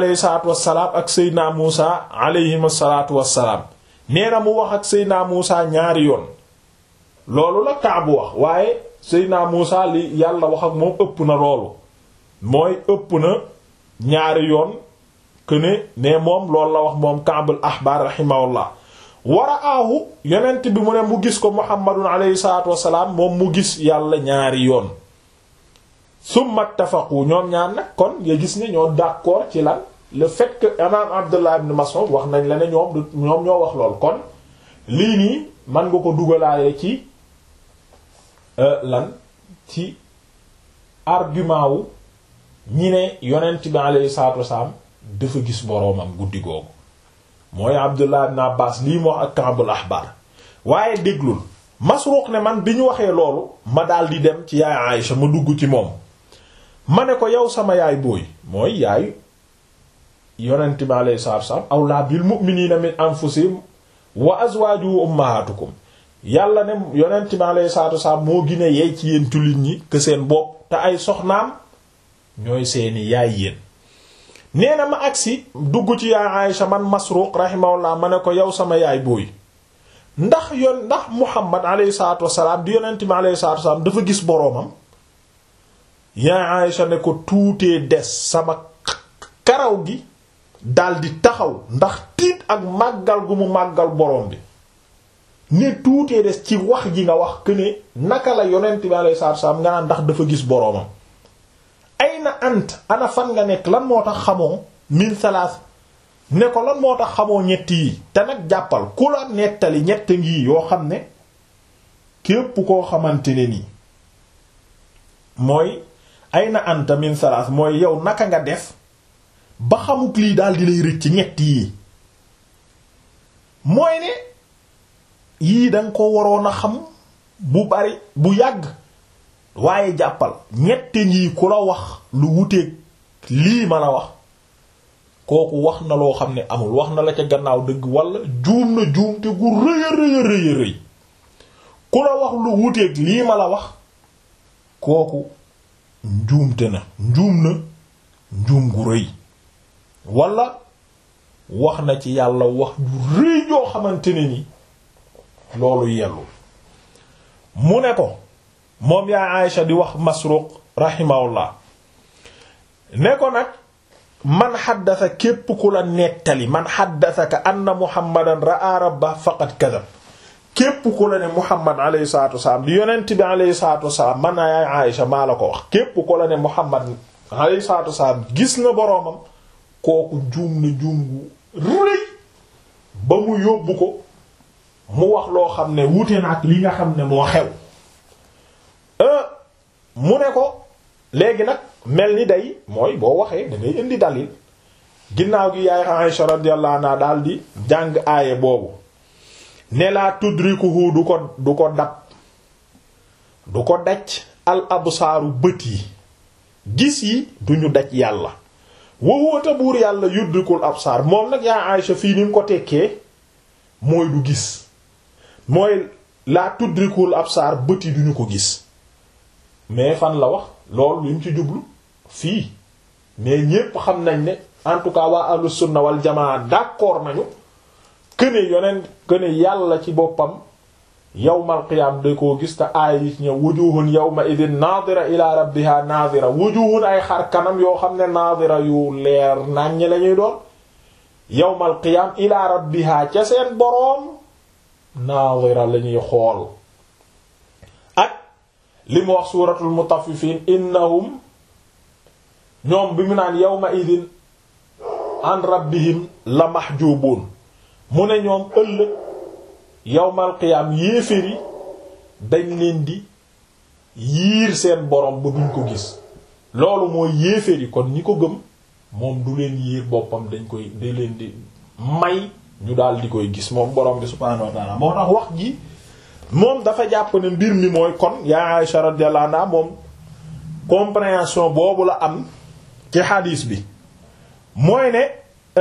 alayhi salaatu wassalaam ak Seydina Muusa alayhim salaatu wassalaam nee na mu wax ak Seydina Muusa ñaari yoon loolu la Kaabu wax waaye Seydina Muusa li yàlla wax ak moom ëpp na loolu mooy ëpp na ñaari yoon que ne ne moom loolu la wax moom Kaabul ahbaar rahimahullah wara aahu yonent bi mu ne mu gis ko Muhammadun alayhi salaatu wassalaam moom mu gis yàlla ñaari yoon summa ttafaqu ñoom ñaar nag kon nga gis ne ñoo d'accord ci lan le fait que imam Abdullah ibn Mas'ud wax nañ la ne ñoom du ñoom ñoo wax lool kon lii nii man nga ko dugalaale ci lan ci argument wu ñi ne yonent bi alayhi salaatu wasalaam dafa gis boroomam guddi googu mooy Abdullah ibn Abbas lii moo ak Ka'bul Ahbar waaye déglul Masruq ne man bi ñu waxee loolu ma daal di dem ci yaay Aïcha ma dugg ci moom ma ne ko yow sama yaay booy mooy yaay yonent bi alayhi salaatu wasalaam awlaa bil mu'miniina min anfusihim wa azwaajuhum ummahatukum yàlla ne yonent bi alayhi salaatu wasalaam moo gine yeey ci yéen tullit ñi que seen bopp te ay soxnaam ñooy seeni yaay yéen nee na ma agsi dugg ci yaay Aïcha man Masruq rahimahullah ma ne ko yow sama yaay booy ndax yoon ndax Muhammad alayhi salaatu wasalaam di yonent bi alayhi salaatu wasalaam dafa gis boroomam yaay Aïcha ne ko tuutee des sama karaw gi daldi taxaw ndax tiit ak màggal gu mu màggal boroom bi ne tuutee des ci wax ji nga wax que ne naka la yonent bi alayhi salaatu wasalaam nga naan ndax dafa gis boroomam ay na ant ana fan nga nekk lan moo tax xamoo min salaas ne ko lan moo tax xamoo ñett yi te nag jàppal ku la nettali ñett ngi yoo xam ne képp koo xamante ne nii mooy ay na anta min salaas mooy yow naka nga def ba xamuk lii daal di lay rëcc ñett yii mooy ne yii danga ko waroon a xam bu bari bu yàgg waaye jàppal ñette ngi ku la wax lu wuteeg lii ma la wax kooku wax na loo xam ne amul wax na la ca gannaaw dëgg wala juum na juum te gu rëy a rëy a rëy a rëy ku la wax lu wuteeg lii ma la wax kooku njuumte na njuum na njuum gu rëy wala wax na ci yàlla wax ju rëy joo xamante ne ni loolu yellu mu ne ko moom yaa Aïcha di wax Masruq rahimahullah ne ko nag man xaddasa képp ku la nettali man xaddasaka anna muhammadan ra'a rabba faqad kadab képp ku la ne muhammad alayhi salatu wasalaam di yonent bi alayhi salatu wasalaam man naa yaay Aïcha maa la ko wax képp ku la ne muhammad alayhi salatu wasalaam gis na boroomam kooku juum na juum gu rëy ba mu yóbbu ko mu wax loo xam ne wute na ak li nga xam ne moo xew mu ne ko léegi nag mel ni day mooy boo waxee da ngay indi dalil ginnaaw gi yaay Aisha radiyallahu anha daal di jàng aaye boobu ne laa tudrikuhu du ko du ko dab du ko daj al absaaru bët yi gis yi duñu daj yàlla wowóota buur yàlla yudrikul absaar moom nag yaay Aisha fii ni mu ko tekkee mooy du gis mooy laa tudrikul absaar bët yi duñu ko gis mais fan la wax loolu li mu ci jublu fii mais ñépp xam nañ ne en tout cas waa ahlu sunna wal jamaa d'accord nañu këne yoneen këne yàlla ci boppam yawmal qiyaam da koo gis te aaya yi ci ñëw wujuhun yawma idin naadira ila rabbiha naadira wujuhun ay xar kanam yoo xam ne naadira yu leer nàññ lañuy doon yawmal qiyaam ila rabbiha ca seen boroom naadira lañuy xool li mu wax suuratul mutaffifin innahum ñoom bi mu naan yawma idin an rabbihim la mahjubun mu ne ñoom ëllëg yawmal qiyaam yéeféri dañ leen di yiir seen borom ba duñ ko gis loolu mooy yéeféri kon ñi ko gëm moom du leen yiir boppam dañ koy da leen di may ñu daal di koy gis moom borom bi subhaanahu wa ta'ala moo tax wax ji moom dafa jàpp ne mbir mi mooy kon yaa Aisha radiyallahu anha moom compréhension boobu la am ci hadis bi mooy ne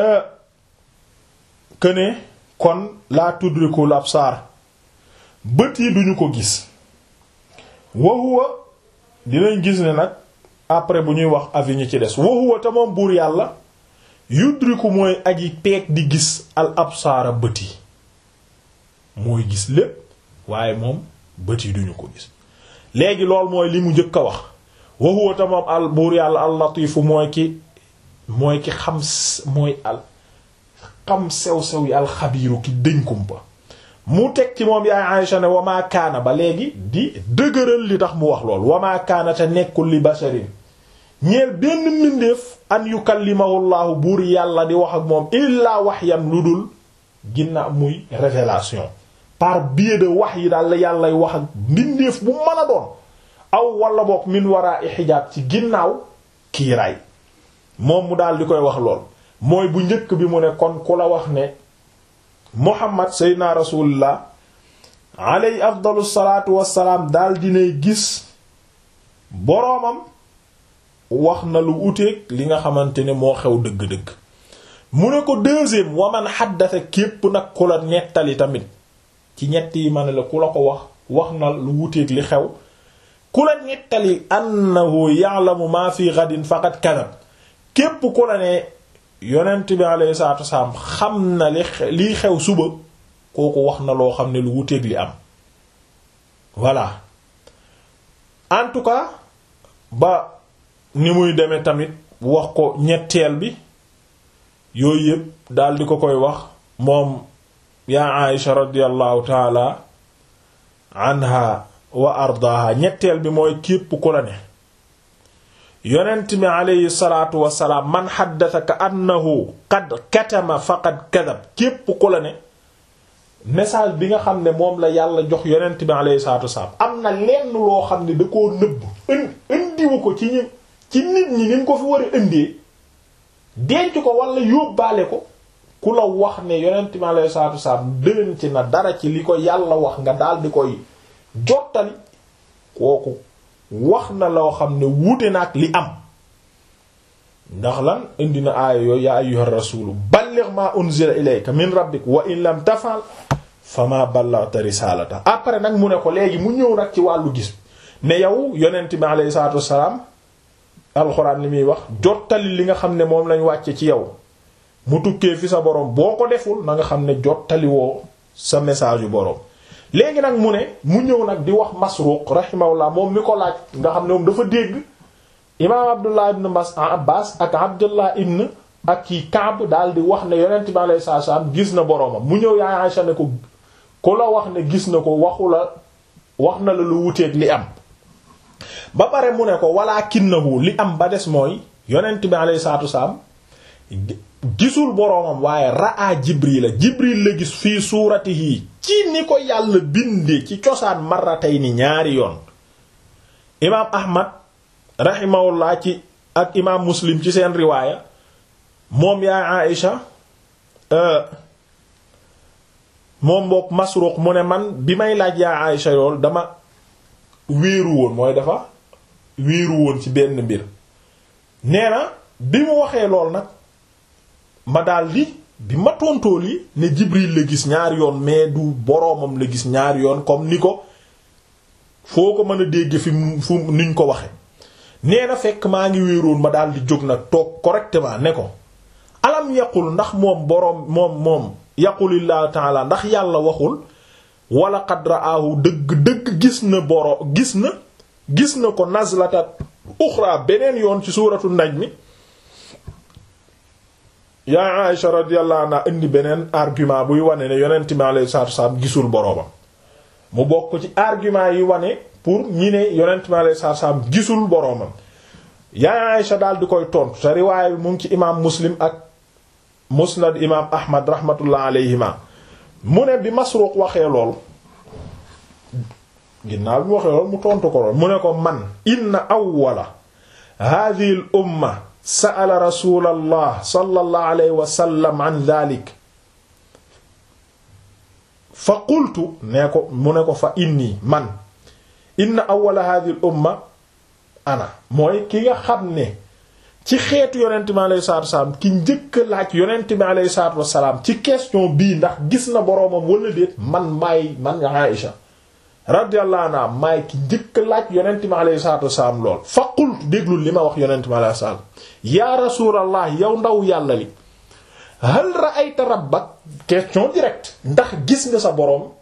que ne kon laa tudrikul absar bët yi duñu ko gis wa huwa dinañ gis ne nag après bu ñuy wax avis ñi ci des wa huwa te moom buur yàlla yudriku mooy aji peeg di gis al absaara bët yi mooy gis lépp waaye moom bët yi duñu ko gis léegi lool mooy li mu njëkk a wax wa huwa ta moom al buur yàlla al latifu mooy ki mooy ki xam mooy al xam sew-sew yi al xabiiru ki dëñ kumpa mu teg ci moom yaay Aïsha ne wamaa kaana ba léegi di dëgëral li tax mu wax lool wamaa kaana te nekkul li basharin ñeel benn mbindeef an yukallimahu llaahu buur yàlla di wax ak moom illaa waxyan lu dul ginna muy révélation par biais de wax yi daal la yàllay wax ak mbindeef bu mën a doon aw wala boog min waraa i xijaab ci ginnaaw kiiraay moom mu daal di koy wax lool mooy bu njëkk bi mu ne kon ku la wax ne muhammad seydina rasulullah alayhi afdalu salaatu wassalaam daal dinay gis boroomam wax na lu uteeg li nga xamante ne moo xew dëgg-dëgg mu ne ko deuxième waman xaddasa képp nag ku la nettali tamit ci ñett yi ma ne la ku la ko wax wax na lu wuteeg li xew ku la nettali annahu ya'lamu ma fi ghadin faqad kadab képp ku la ne yonent bi alayhi salaatu wasalaam xam na li liy xew suba kooku wax na loo xam ne lu wuteeg li am voilà en tout cas ba ni muy demee tamit wax ko ñetteel bi yooyu yëpp daal di ko koy wax moom yaa Aïsha radiyallahu taala anha wa ardaaha ñetteel bi mooy képp ku la ne yonent bi aleyhi salaatu wasalaam man xaddataka annahu qad katama faqad kadab képp ku la ne message bi nga xam ne moom la yàlla jox yonent bi aleyhi salaatu wasalaam am na lenn loo xam ne da koo nëbb indiwu ko ci ñi ci nit ñi ni mu ko fi war a indee denc ko wala yóbbaale ko ku la wax ne yonent bi aleyhi salaatu wasalaam denc na dara ci li ko yàlla wax nga daal di koy jottali kooku wax na loo xam ne wuute na ak li am ndax lan indi na aaya yooyu yaa ayyuha rasulu balligh ma unzila ilayka min rabbik wa in lam tafal fama ballaghta risalata après nag mu ne ko léegi mu ñëw nag ci wàllu gis ne yow yonent bi alayhi salatu wassalam alxuraan li muy wax jottali li nga xam ne moom lañ wàcce ci yow mu tukkee fi sa borom boo ko deful na nga xam ne jottali woo sa message yu borom léegi nag mu ne mu ñëw nag di wax Masruq rahimahullah moom mi ko laaj nga xam ne moom dafa dégg imaam Abdullah ibn Mas Abbas ak Abdullah ibn ak kii Kaab daal di wax ne yonent bi alayhi salaam gis na boroomam mu ñëw yaa Aysa ne ko ku la wax ne gis na ko waxu la wax na la lu wuteeg li am ba pare mu ne ko walaakinnahu li am ba des mooy yonent bi alayhi salaam gisul boroomam waaye raa Jibril la Jibril la gis fii suuratihi ci ni ko yàlla bindee ci cosaan marratayni ñaari yoon imaam Ahmad rahimahullah ci ak imaam Muslim ci seen riwaaya moom yaa Aïcha moom boog Masruq mu ne man bi may laaj yaa Aïcha yool dama wéeru woon mooy dafa wéeru woon ci benn mbir nee na bi mu waxee lool nag ma daldi bi ma tontool yi ne Jibril la gis ñaari yoon mais du boroomam la gis ñaari yoon comme ni ko foo ko mën a dégg fi fu niñ ko waxe nee na fekk maa ngi wéeroon ma daldi jóg nag toog correctement ne ko alam yaqul ndax moom boroom moom moom yaqulillahu taala ndax yàlla waxul wala qad raahu dëgg dëgg gis na boro gis na gis na ko nazlata uxra beneen yoon ci suuratu najmi yaa Aïsha radiyallahu anha indi beneen argument buy wane ne yonent mi alayhi salaatu wasallam gisul boroomam mu bokk ci argument yi wane pour ñi ne yonent mi alayhi salaatu wasallam gisul boroomam yaa Aïsha daal di koy tontu te riwaaya bi mu ngi ci imaam Muslim ak musnad imaam Ahmad rahmatullah alayhima mu ne bi Masruq waxee lool ginnaaw bi mu waxee lool mu tontu ko lool mu ne ko man inna awwala hadhihi al umma sa'ala rasulallah sallallahu alayhi wa sallam an dhalik fa qultu nee ko mu ne ko fa inni man inna awwala hadhihi al umma ana mooy ki nga xam ne ci xeetu yonent bi alayhi salaatu wasalaam ki njëkk laaj yonent bi alayhi salaatu wasalaam ci question bii ndax gis na boroomam wala déet man maay man Aïsha radiyallahu anha maay ki njëkk laaj yonent bi alayhi salaatu wasalaam lool fa qultu déglul li ma wax yonent bi alayhi salaatu yaa rasulallah yow ndaw yàlla li hal ra'ayta rabbak question directe ndax gis nga sa boroom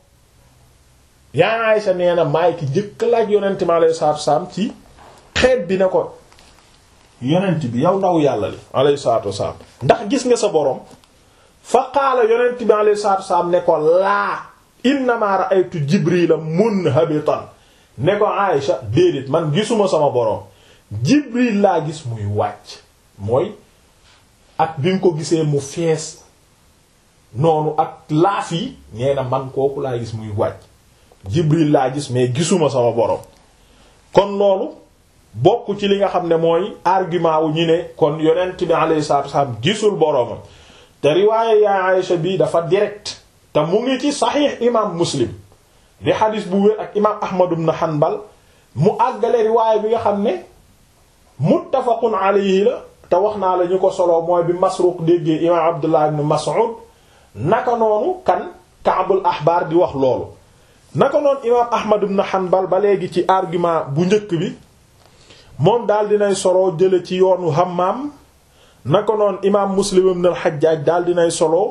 yaa Aysa nee na maay ki jëkk laaj yonent mi alayhi salaatu wasalaam ci xeet bi ne ko yonent bi yow ndaw yàlla li alayhi salaatu wasalaam ndax gis nga sa boroom fa qaala yonent bi alayhi salaatu wasalaam ne ko laa innamaa ra'aytu jibrila munhabitan ne ko Aysa déedéet man gisuma sama boroom jibril laa gis muy wàcc mooy ak bi nga ko gisee mu fees noonu ak laaf yi nee na man kooku laa gis muy wàcc jibril laa gis mais gisuma sama boroom kon loolu bokk ci li nga xam ne mooy argument wu ñu ne kon yonent bi alayhi salaatu wasallam gisul boroomam te riwaaye yaa Aïcha bi dafa direct te mu ngi ci saxiix imaam muslim di xadis bu wér ak imaam ahmad ibn hanbal mu àggale riwaaye bi nga xam ne muttafaqun alayhi la te wax naa la ñu ko solo mooy bi masruq déggee imaam abdullah ibn mas'ud naka noonu kan kaabul ahbaar di wax loolu naka noonu imaam ahmad ibn hanbal ba léegi ci argument bu njëkk bi moom daal dinay solo jële ci yoonu hammam naka noonu imaam muslim ibn al-hajjaj daal dinay solo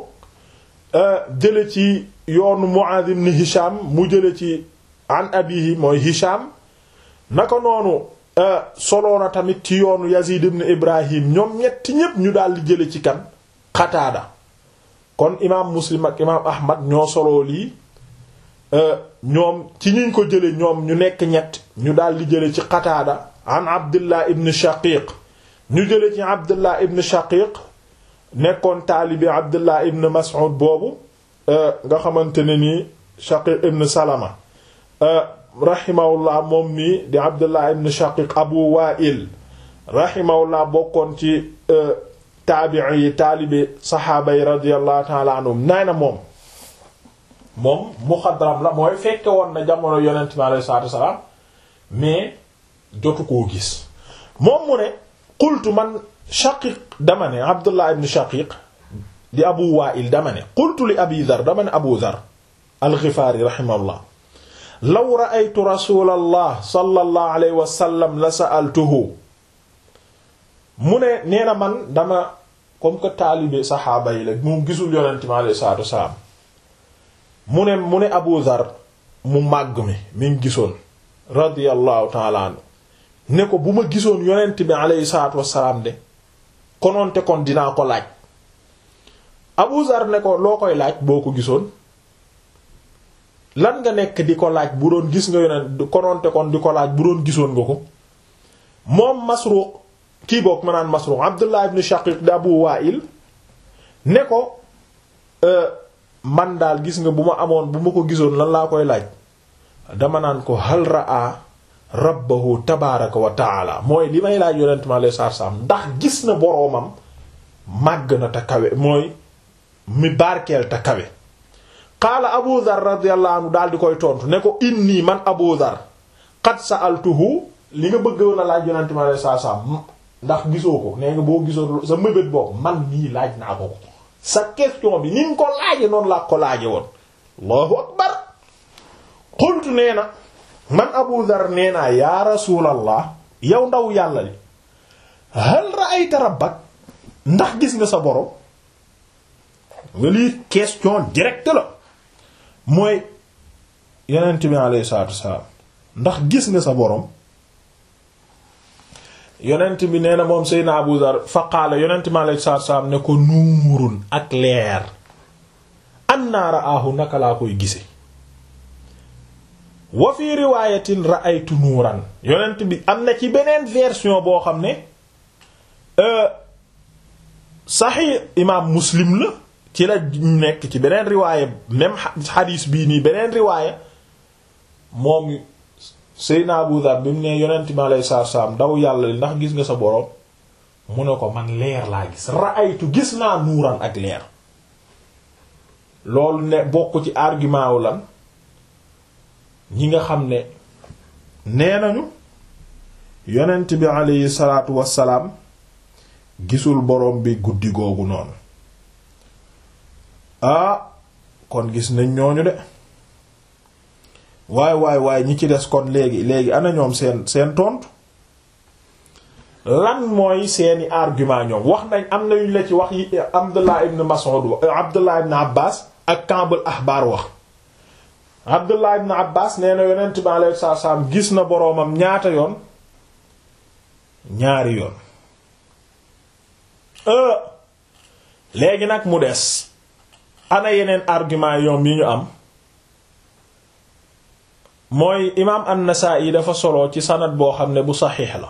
jële ci yoonu mu'adh ibn hisham mu jële ci an abihi mooy hisham naka noonu solo na tamit ci yoonu yazid ibn ibrahim ñoom ñetti ñépp ñu daal di jële ci kan qataada kon imaam muslim ak imaam ahmad ñoo solo lii ñoom ci ñiñ ko jële ñoom ñu nekk ñett ñu daal di jële ci qataada an abdullah ibn shaqiq ñu jële ci abdullah ibn shaqiq nekkoon taalibi abdullah ibn mas'ud boobu nga xamante ne nii shaqiq ibn salama rahimahullah moom nii di abdullah ibn shaqiq abu wa'il rahimahullah bokkoon ci taabi'i yi taalibi saxaaba yi radiyallahu ta'ala anhum nee na moom moom muxadram la mooy fekke woon na jamono yonent mi alayhi salaatu wassalaam mais jotu koo gis moom mu ne qultu man shaqiq dama ne abdullah ibn shaqiq di abu wa'il dama ne qultu li abi dhar dama ne abu dhar al-ghifari rahimahullah law ra'aytu rasulallah sallallahu alayhi wa sallam la sa'altuhu mu ne nee na man dama comme que taalibe saxaaba yi la mu gisul yonent mi alayhi salaatu wassalaam mu ne mu ne abu dhar mu màgg mi mi ngi gisoon radiyallahu ta'ala anhu ne ko bu ma gisoon yonent bi alayhi salaatu wassalaam de konoonte kon dinaa ko laaj Abu Zar ne ko loo koy laaj boo ko gisoon lan nga nekk di ko laaj bu doon gis nga yonent konoonte kon di ko laaj bu doon gisoon nga ko moom Masruq kii boog ma naan Masruq Abdullah ibn Shaqiq di Abu Wa'il ne ko man daal gis nga bu ma amoon bu ma ko gisoon lan laa koy laaj dama naan ko hal ra'a rabbahu tabaaraka wa taala mooy li may laaj yonent ma lay saar saam ndax gis na boroomam màgg na te kawe mooy mi barkeel te kawe qaala abu dhar radiyallahu anhu daal di koy tontu ne ko inni man abu dhar qad sa'altuhu li nga bëgg woon a laaj yonent ma lay saar saam ndax gisoo ko nee nga boo gisoo sa mëbét boobu man nii laaj naa ko ko sa question bi ni nga ko laaje noonu laa ko laaje woon allahu akbar qultu nee na man abu dhar nee naa yaa rasulallah yow ndaw yàlla li hal ra'ayta rabbak ndax gis nga sa borom nga lii question directe la mooy yonent bi alayhi salaatu wassalaam ndax gis nga sa borom yonent bi nee na moom Seydina Abu Dhar fa qaala yonent bi alayhi salaatu wassalaam ne ko nuurun ak leer annaa ra'aahu naka laa koy gise wa fi riwaayatin ra'aytu nuuran yonent bi am na ci beneen version boo xam ne saxi imaam muslim la ci la nekk ci beneen riwaaya même xadiis bii nii beneen riwaaya moom Seydina Abu Dhar bi mu ne yonent mi alayhi salaatu salaam ndaw yàlla li ndax gis nga sa boroom mu ne ko man leer laa gis ra'aytu gis naa nuuran ak leer loolu ne bokk ci argument wu lan ñi nga xam ne nee nañu yonent bi aleyhi salaatu wassalaam gisul boroom bi guddi googu noonu ah kon gis nañ ñooñu de waay waay waay ñi ci des kon léegi léegi ana ñoom seen seen tontu lan mooy seeni argument ñoom wax nañ am na yuñ la ci wax yi Abdullah ibn Mas'ud Abdullah ibn Abbas ak Ka'bul Ahbar wax Abdullah ibn Abbas nee na yonent bi alayhi salaam gis na boroomam ñaata yoon ñaari yoon léegi nag mu des ana yeneen argument yoom yi ñu am mooy imaam an-Nasa'i dafa solo ci sanad boo xam ne bu saxiix la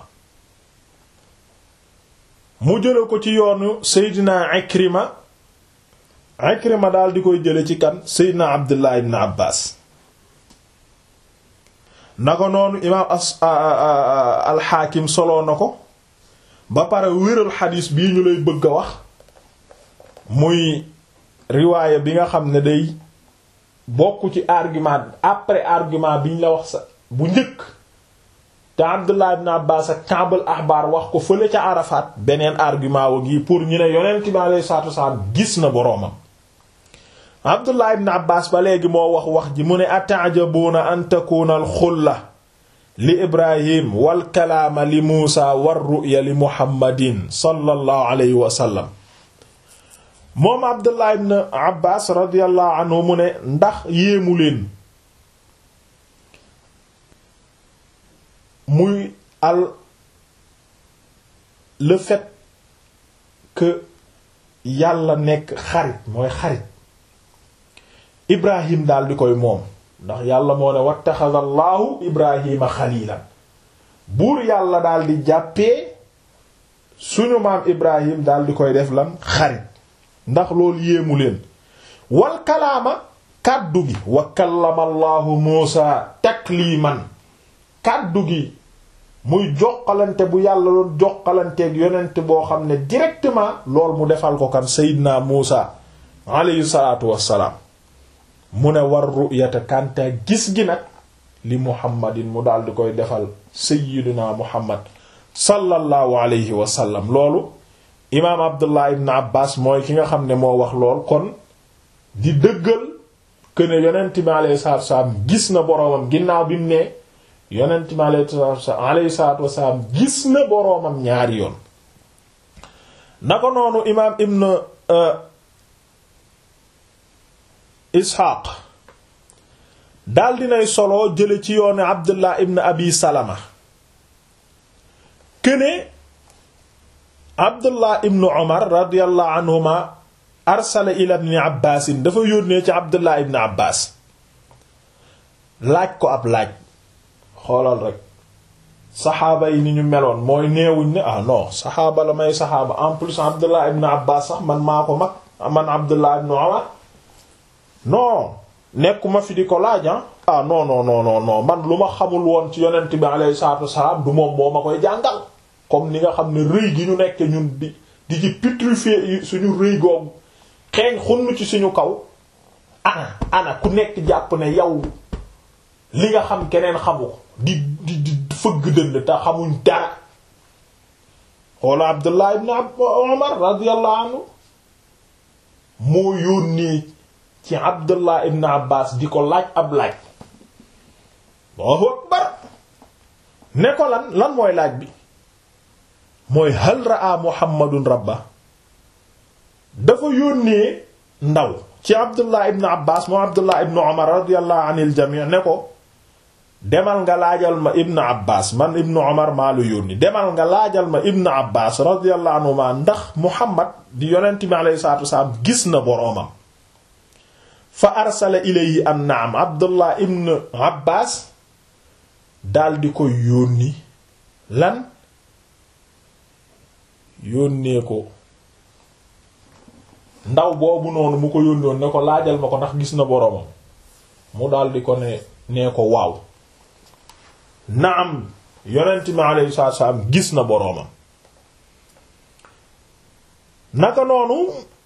mu jële ko ci yoonu Seydina Ikrima Ikrima daal di koy jële ci kan Seydina Abdullah ibn Abbas na ko noonu imaam as al-Hakim solo na ko ba pare wéral xadiis bii ñu lay bëgg a wax muy riwaaya bi nga xam ne day bokk ci argument après argument biñ la wax sa bu njëkk te Abdullah ibn Abbas ak Ka'bul Ahbar wax ko fële ca Arafat beneen argument wa gi pour ñu ne yonent bi alayhi salaatu wasalaam gis na boroomam Abdullah ibn Abbas ba léegi moo wax wax ji mu ne ata'jabuna an takuna al-xulla li Ibrahim wal kalaama li Muusa war ru'ya li Muhammadin sallallahu alayhi wa sallam moom Abdullah ibn Abbas radiyallahu anhu mu ne ndax yéemu leen muy al le fait que yàlla nekk xarit mooy xarit Ibrahim daal di koy moom ndax yàlla moo ne wattaxada allahu Ibrahima xalilan buur yàlla daal di jàppee suñu maam Ibrahim daal di koy def lan xarit ndax loolu yéemu leen wal kalaama kàddu gi wa kallama allahu Muusa takliman kàddu gi muy joxalante bu yàlla doon joxalanteeg yonent boo xam ne directement lool mu defal ko kan Seydina Muusa alayhi salaatu wassalaam mu ne war ru'yata kanta gis gi nag li Muhammadin mu daal di koy defal Seydina Muhammad sallallahu alayhi wa sallam loolu imaam Abdullah ibn Abbas mooy ki nga xam ne moo wax lool kon di dëggal que ne yonent bi alayhi salaatu wassalaam gis na boroomam ginnaaw bi mu ne yonent mi alayhi salaatu wasalaam gis na boroomam ñaari yoon na ko noonu imaam ibn isxaaq daal dinay solo jële ci yoonu abdullah ibn abi salama këne abdullah ibn umar radiyallahu anhuma arsala ila ibn abbaasin dafa yónnee ci abdullah ibn abbaas laaj ko ab laaj xoolal rek saxaaba yi ni ñu meloon mooy neewuñ ne ah non saxaaba la may saxaaba en plus abdullah ibn abbas sax man maa ko mag man abdullah ibn umar non nekkuma fi di ko laaj ah non non non non non man lu ma xamul woon ci yonent bi alayhi salaatu wassalaam du moom moo ma koy jàngal comme ni nga xam ne rëy gi ñu nekk ñun di di ci pétrifier suñu rëy googu xeeñ xunn ci suñu kaw ana ana ku nekk jàpp ne yow li nga xam keneen xamu ko di di di fëgg dënd te xamuñ dara xoola Abdullah ibn Umar radiyallahu anhu moo yónnee ci Abdullah ibn Abbas di ko laaj ab laaj Allahu akbar ne ko lan lan mooy laaj bi mooy hal raa Muhammadun rabba dafa yónnee ndaw ci Abdullah ibn Abbas moo Abdullah ibn Umar radiyallahu anil jami' ne ko demal nga laajal ma ibn abbas man ibn omar maa lu yónni demal nga laajal ma ibn abbas radiyallahu anhuma ndax muhammad di yonent bi alayhi salatu wasalaam gis na boroomam fa arsala ilayhi an naam abdullah ibn abbas daldi ko yónni lan yónnee ko ndaw boobu noonu mu ko yónnoon ne ko laajal ma ko ndax gis na boroomam mu daldi ko ne nee ko waaw naam yonent mi alayhi salaatu salaam gis na boroomam naka noonu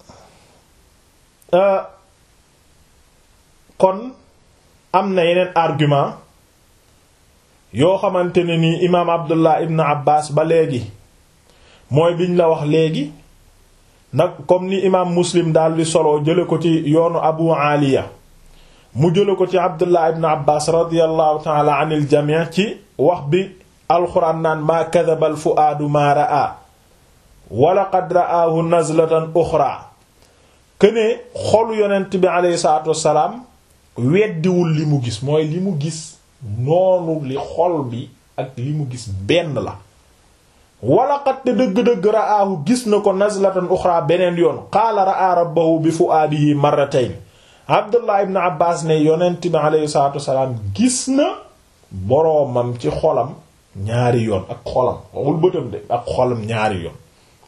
kon am na yeneen argument yoo xamante ne nii imaam Abdullah ibn Abbas ba léegi mooy biñ la wax léegi nag comme ni imaam Muslim daal di solo jële ko ci yoonu Abu Aliya mu jële ko ci abdullah ibn abbas radiallahu taala an il jamii ci wax bi alxuraan naan maa kadaba al fuaadu maa raa wala qad raahu nazlatan uxra këne xolu yonent bi aleyhi salaatu wassalaam weddiwul li mu gis mooy li mu gis noonu li xol bi ak li mu gis benn la wala qad te dëgg-dëgg raahu gis na ko nazlatan uxra beneen yoon qaala raa rabbahu bi fuaadihi marratayn abdullah ibn abbas ne yonent bi aleyhi salaatu wassalaam gis na boroomam ci xolam ñaari yoon ak xolam waxul bëtam de ak xolam ñaari yoon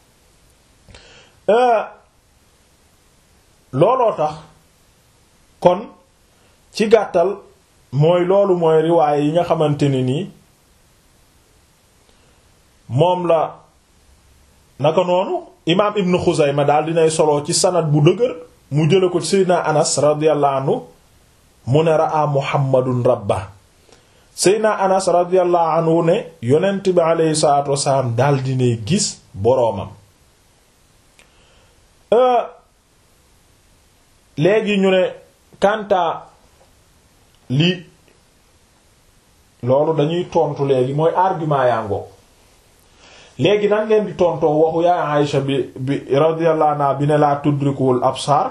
looloo tax kon ci gàttal mooy loolu mooy riwaaye yi nga xamante ne nii moom la naka noonu imaam ibn Xuzayma daal dinay solo ci sanad bu dëgër mu jële ko seydna anas radiyallahu anhu mu ne raa muhammadun rabba seydna anas radiyallahu anhu ne yonent bi aleyhi salatu wasalaam daal dinay gis boroomam léegi ñu ne kanta li loolu dañuy tontu léegi mooy argument yaa ngoo léegi nan ngeen di tontoo waxu yaa Aïsha bi bi radiyallahu anha bi ne laa tudrikul absar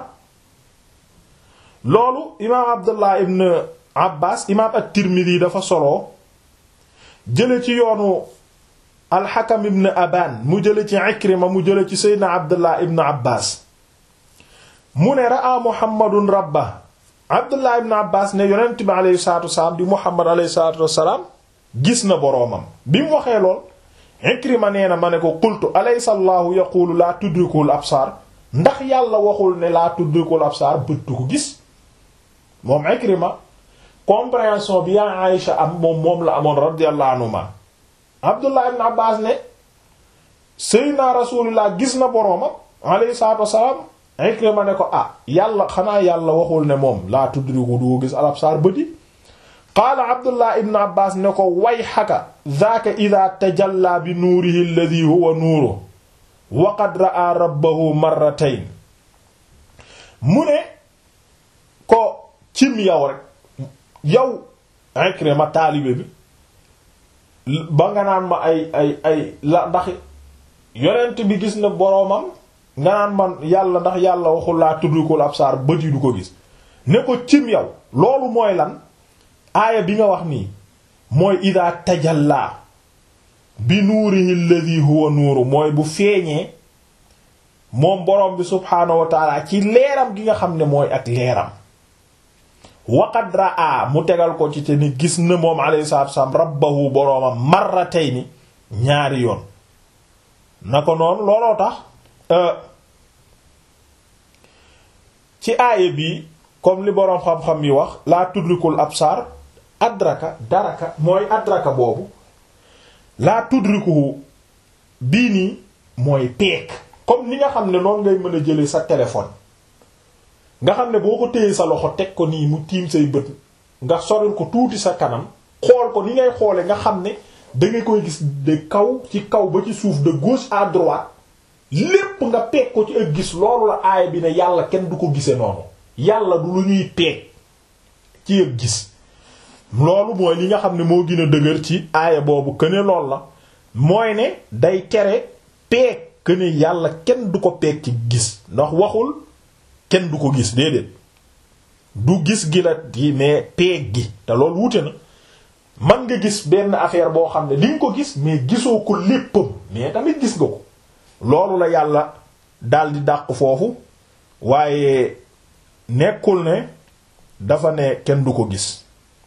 loolu imaam Abdullah ibn Abbas imaam at-Tirmidhi dafa solo jële ci yoonu al-Hakam ibn Aban mu jële ci Ikrima mu jële ci Seydina Abdullah ibn Abbas mu ne raa Muhammadun rabba Abdullah ibn Abbas ne yonent bi alayhi salaatu wasalaam di Muhammad alayhi salaatu wasalaam gis na boroomam bi mu waxee lool Ikrima nee na ma ne ko qultu alaysa Allahu yaqulu laa tudrikul absaar ndax yàlla waxul ne laa tudrikul absaar bët du ko gis moom Ikrima compréhension bi yaa Aïcha am moom moom la amoon radiyallahu anhuma Abdullah ibn Abbas ne Seydina Rasulullah gis na boroomam alayhi salaatu wasalaam Ikrima ne ko ah yàlla xanaa yàlla waxul ne moom laa tudriku du gis al absaar bëti qaala Abdullah ibn Abbas ne ko wayhaka zaaka idha tajalla bi nuurihi alladhi huwa nuuru wa qad ra'a rabbahu marratayn mu ne ko cim yow rek yow Ikrima taalibe bi ba nga naan ma ay ay ay la ndax yonent bi gis na boroomam nga naan man yàlla ndax yàlla waxul laa tudrikul absaar bët yi du ko gis ne ko cim yow loolu mooy lan aaya bi nga wax nii mooy ida tajalla bi nuurihi alladhi huwa nuuru mooy bu feeñee moom boroom bi subhaanahu wa taala ci leeram gi nga xam ne mooy ak leeram waqad raa mu tegal ko ci te ni gis na moom alayhi salaatu wasallam rabbahu boroomam marratayni ñaari yoon na ko noonu looloo tax ci aaya bi comme li boroom xam-xam yi wax laa tudrikul absar adraka daraka mooy adraka boobu laa tudrikuhu bii nii mooy peek comme ni nga xam ne noonu ngay mën a jële sa téléphone nga xam ne boo ko téyee sa loxo teg ko nii mu tiim say bët nga soril ko tuuti sa kanam xool ko ni ngay xoole nga xam ne da nga koy gis de kaw ci kaw ba ci suuf de gauche à droite lépp nga peeg ko ci ak gis loolu la aaya bi ne yàlla kenn du ko gise noonu yàlla du lu ñuy peeg ci ak gis loolu mooy li nga xam ne moo gën a dëgër ci aaya boobu këne lool la mooy ne day tere peeg këne yàlla kenn du ko peeg ci gis ndax waxul kenn du ko gis déedéet du gis gi la gi mais peeg gi te loolu wute na man nga gis benn affaire boo xam ne di nga ko gis mais gisoo ko léppam mais tamit gis nga ko loolu la yàlla daldi dàq foofu waaye nekkul ne dafa ne kenn du ko gis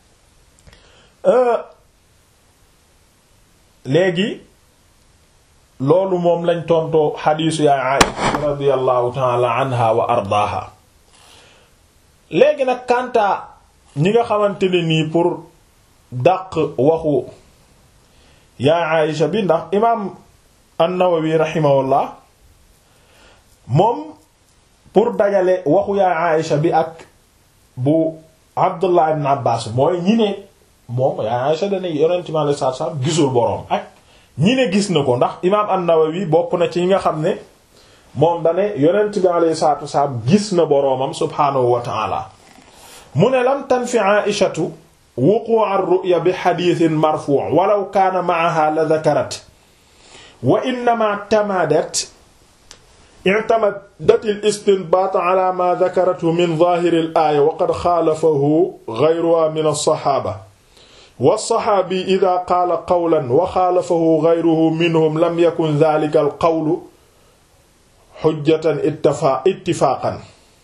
léegi loolu moom lañ tontoo xadiisu yaay Aisha radiyallahu ta'ala anha wa ardaaha léegi nag kanta ñi nga xamante ne nii pour dàq waxu yaay Aisha bi ndax imaam an-Nawawi rahimahullah moom pour dajale waxu yaay Aisha bi ak bu Abdullah ibn Abbas mooy ñi ne moom yaay Aisha dana yonent mi alayhi salaatu salaam gisul boroom ak ñi ne gis na ko ndax imaam an-Nawawi bokk na ci ñi nga xam ne moom dane yonent bi alayhi salaatu salaam gis na boroomam subhaanahu wa ta'ala mu ne lam tanfi Aishatu wuquu' ar-ru'ya bi xadiisin marfuu' walaw kaana ma'ahaa la dakarat wa innamaa i'tamadat i'tamadat al-istinbaat ala maa dakarathu min zaahiri al-aaya wa qad xaalafahu ghayruhaa min as-saxaaba was-saxaabi idaa qaala qawlan wa xaalafahu ghayruhu minhum lam yakun dhaalika al-qawlu xujjatan ittifaaqan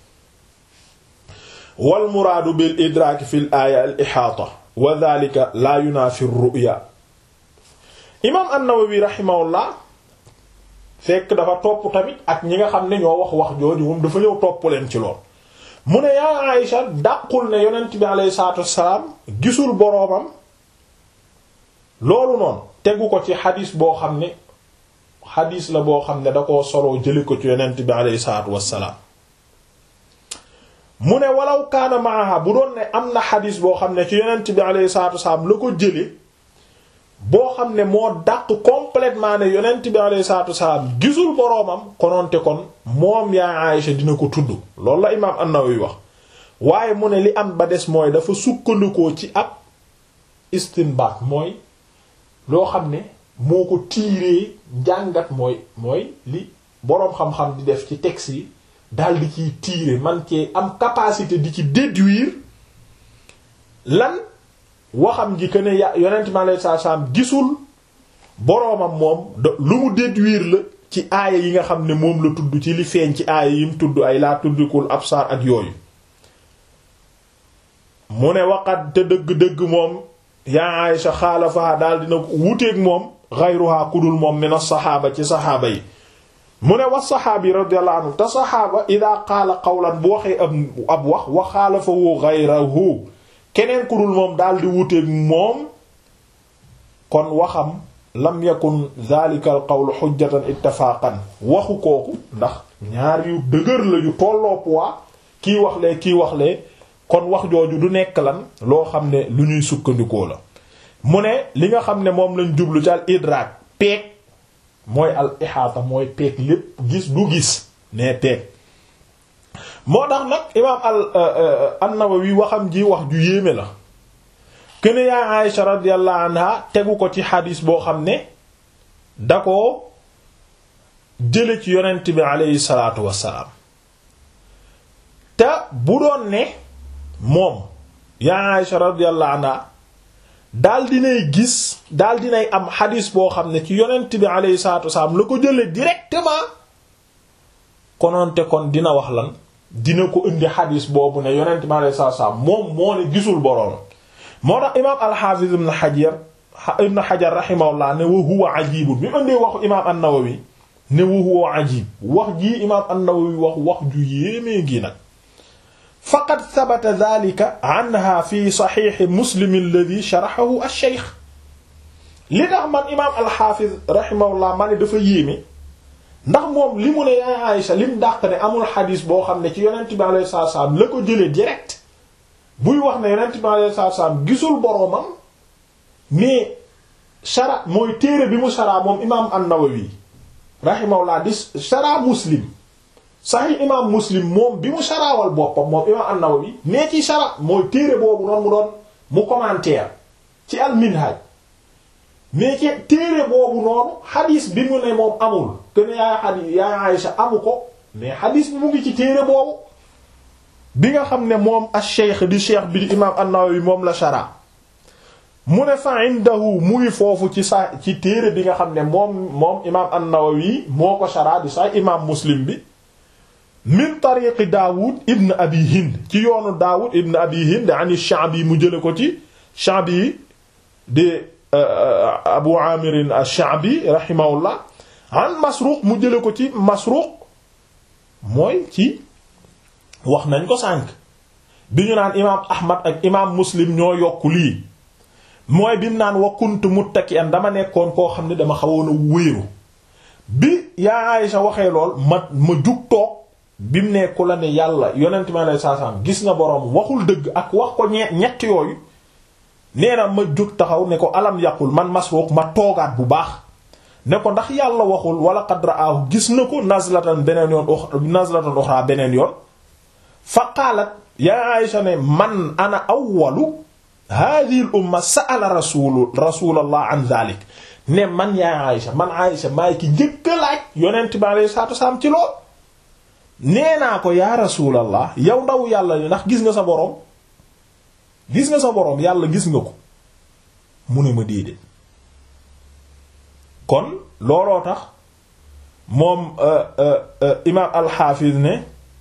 wal muraadu bil idraaki fil aaya al ixaata wa dhaalika laa yunaafi ru'ya imaam an-Nawawi rahimahullah fekk dafa topp tamit ak ñi nga xam ne ñoo wax wax jooju moom dafa ñëw topp leen ci lool mu ne yaa Aïcha dàqul ne yonent bi alayhi salaatu wassalaam gisul boroomam loolu noonu tegu ko ci xadiis boo xam ne xadiis la boo xam ne da koo soloo jëli ko ci yonent bi alayhi salaatu wassalaam mu ne walaw kaana maaha bu doon ne am na xadiis boo xam ne ci yonent bi alayhi salaatu wassalaam la ko jële boo xam ne moo dàq complètement ne yonent bi alayhi salaatu wassalaam gisul boroomam kononte kon moom yaa Aïcha dina ko tudd loolu la imaam an-Nawawi wax waaye mu ne li am ba des mooy dafa sukkandikoo ci ab istinbaat mooy loo xam ne moo ko tiiree njàngat mooy mooy li boroom xam-xam di def ci texte yi daal di ciy tiire man cee am capacité di ci déduire lan waxam ji que ne ya yonent mi alayhi salaatu salaam gisul boroomam moom lu mu déduire la ci aaya yi nga xam ne moom la tudd ci li feeñ ci aaya yi mu tudd ay laa tuddikul absaar ak yooyu mu ne waqat te dëgg-dëgg moom yaa Aïcha xaalafaha daal dina wuteeg moom xayruha kudul moom min as-saxaaba ci saxaaba yi mu ne wax saxaabi radiyallahu anhu te saxaaba ida qaala qawlan bu waxee ab ab wax wa xaalafahu xayruhu keneen kudul moom daal di wuteeg moom kon waxam lam yakun dhalika al qawl xujjatan ittifaqan waxu kooku ndax ñaar yu dëgër la yu tolloo poids kii wax lee kii wax lee kon wax jooju du nekk lan loo xam ne lu ñuy sukkandikoo la mu ne li nga xam ne moom lañ jublu ci al idraak peeg mooy al ihaata mooy peeg lépp gis du gis ne peeg moo tax nag imaam al an-Nawawi waxam ji wax ju yéeme la kene yaa Aïsha radiyallahu anha tegu ko ci xadiis boo xam ne da ko jële ci yonent bi aleyhi salaatu wassalaam te bu doon ne moom yaa Aïsha radiyallahu anha daal dinay gis daal dinay am xadiis boo xam ne ci yonent bi aleyhi salaatu wassalaam la ko jële directement konoonte kon dina wax lan dina ko indi xadiis boobu ne yonent bi aleyhi salaatu wassalaam moom moo ne gisul boroom moo tax imaam alxaafiz ibn xajar ibn xajar rahimahullah ne wa huwa ajibun bi mu indee waxu imaam an-nawawi ne wa huwa ajib wax jii imaam an-nawawi wax wax ju yéemee ngi nag faqad sabata dhalika anha fi saxiixi muslim alladhi sharaxahu ash-shaykh li tax man imaam alxaafiz rahimahullah ma ne dafa yéeme ndax moom li mu ne yaa Aysa lim dàq ne amul xadiis boo xam ne ci yonent bi alayhi salaam la ko jëlee direct buy wax ne yonent bi alayhi salaatu salaam gisul boroomam mais shara mooy téere bi mu shara moom imaam an-Nawawi rahimahullah di shara muslim sahih imaam muslim moom bi mu sharaawal boppam moom imaam an-Nawawi mais ci shara mooy téere boobu noonu mu doon mu commentaire ci al-Minhaj mais ci téere boobu noonu xadiis bi mu ne moom amul que ne yaa xadiis yaa Aysa amu ko mais xadiis bi mu ngi ci téere boobu. bi nga xam ne moom ash-shaykh di cheikh bi di imaam an-Nawawi moom la shara mu ne fa indahu mu ngi foofu ci sa ci téere bi nga xam ne moom moom imaam an-Nawawi moo ko shara di sax imaam Muslim bi min tariqi Daawud ibn Abi Hind ci yoonu Daawud ibn Abi Hind ani Sha'bi mu jële ko ci Sha'bi di Abu Amir ash-Sha'bi rahimahullah an Masruq mu jële ko ci Masruq mooy ci wax nañ ko sànq bi ñu naan imaam ahmad ak imaam muslim ñoo yokk lii mooy bi mu naan wa kuntu muttaki'an dama nekkoon koo xam ne dama xawoon a wéeru bi yaa Aysa waxee lool ma ma jug toog bi mu nekku la ne yàlla yonent mi alayhi salaam gis nga boroom waxul dëgg ak wax ko ñe ñett yooyu nee na ma jug taxaw ne ko alam yaqul man Masruq ma toogaat bu baax ne ko ndax yàlla waxul wala qad ra'ahu gis na ko nazlatan beneen yoon nazlatan uxra beneen yoon fa qaalat yaa Aïcha ne man ana awwalu hadhihi al umma sa'ala rasul rasulallah an dhalik ne man yaay Aïcha man Aïcha maay ki njëkk a laaj yonent bi alayhi salaatu wasalaam ci lool nee naa ko yaa rasulallah yow ndaw yàlla li ndax gis nga sa boroom gis nga sa boroom yàlla gis nga ko mu ne ma déedéet kon looloo tax moom imaam alxaafiz ne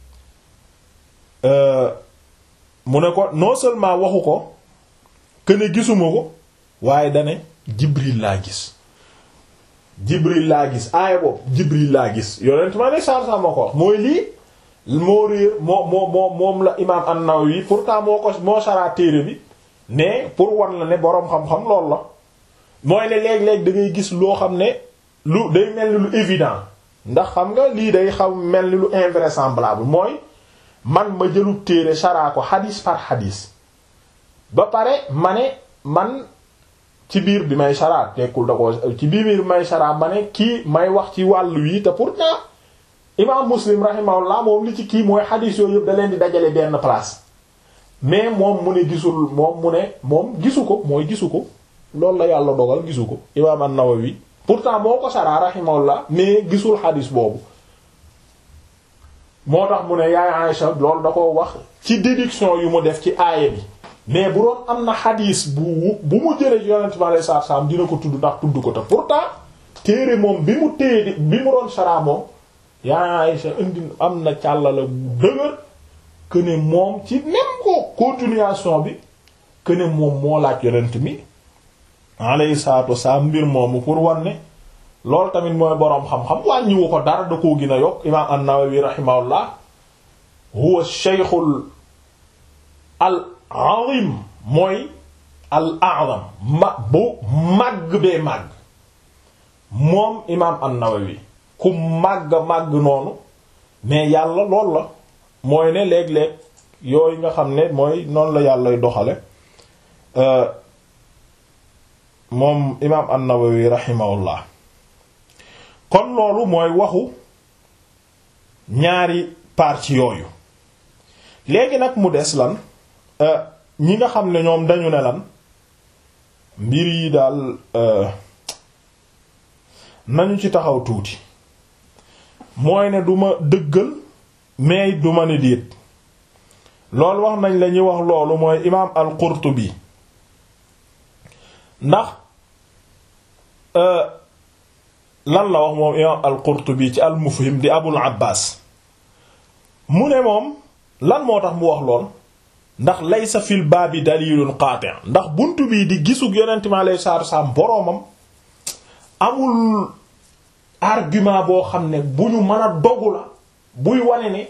mu ne ko non seulement waxu ko que ne gisuma ko waaye dane jibril laa gis jibril laa gis aaya boobu jibril laa gis yonent ma ne saar sa ma ko wax mooy lii moo réer moo moo moo moom la imaam an-Nawawi pourtant moo ko moo saraa téere bi mais pour wan la ne boroom xam-xam loolu la mooy ne léeg-léeg da ngay gis loo xam ne lu day mel ni lu évident ndax xam nga lii day xaw mel ni lu invraisemblable mooy man ma jëlub téere saraa ko xadis par xadis ba pare ma ne man ci biir bi may saraa tekkul da ko ci biir bi may saraa ma ne kii may wax ci wàllu yi te pourtant imaam muslim rahimahullah moom li ci kii mooy xadis yooyu yëpp da leen di dajale benn place mais moom mu ne gisul moom mu ne moom gisu ko mooy gisu ko loolu la yàlla dogal gisu ko imaam an-Nawawi pourtant moo ko saraa rahimahullah mais gisul xadis boobu moo tax mu ne yaay Aïcha loolu da ko wax ci déduction yu mu def ci aaya bi mais bu doon am na xadis bu bu mu jëlee yonent bi alayhi salaatu salaam dina ko tudd ndax tudd ko te pourtant téere moom bi mu téye bi mu doon saraa moom yaay Aïcha indi am na càllala bu dëgër que ne moom ci même ko continuation bi que ne moom moo laaj yonent mi alayhi salaatu wasalaam mbir moomu pour wan ne loolu tamit mooy boroom xam-xam wàññiwu ko dara da koo gën a yokk imaam an-Nawawi rahimahullah huwa shaykhul al azim mooy al a'zam ma bu màgg bee màgg moom imaam an-Nawawi ku màgg màgg noonu mais yàlla lool la mooy ne léeg-léeg yooyu nga xam ne mooy noonu la yàllay doxale moom imaam an-Nawawi rahimahullah kon loolu mooy waxu ñaari parties yooyu léegi nag mu des lan ñi nga xam ne ñoom dañu ne lan mbir yi daal nañu ci taxaw tuuti mooy ne duma dëggal mais duma ne déet loolu wax nañ la ñuy wax loolu mooy imaam al-Qurtubi ndax lan la wax moom imaam al-Qurtubi ci al-Mufhim di Abul Abbas mu ne moom lan moo tax mu wax lool ndax laysa fil baabi dalilun qaati' ndax buntu bii di gisug yonent mi alayhi salaatu wassalaam boroomam amul argument boo xam ne bu ñu mën a dogu la buy wane ne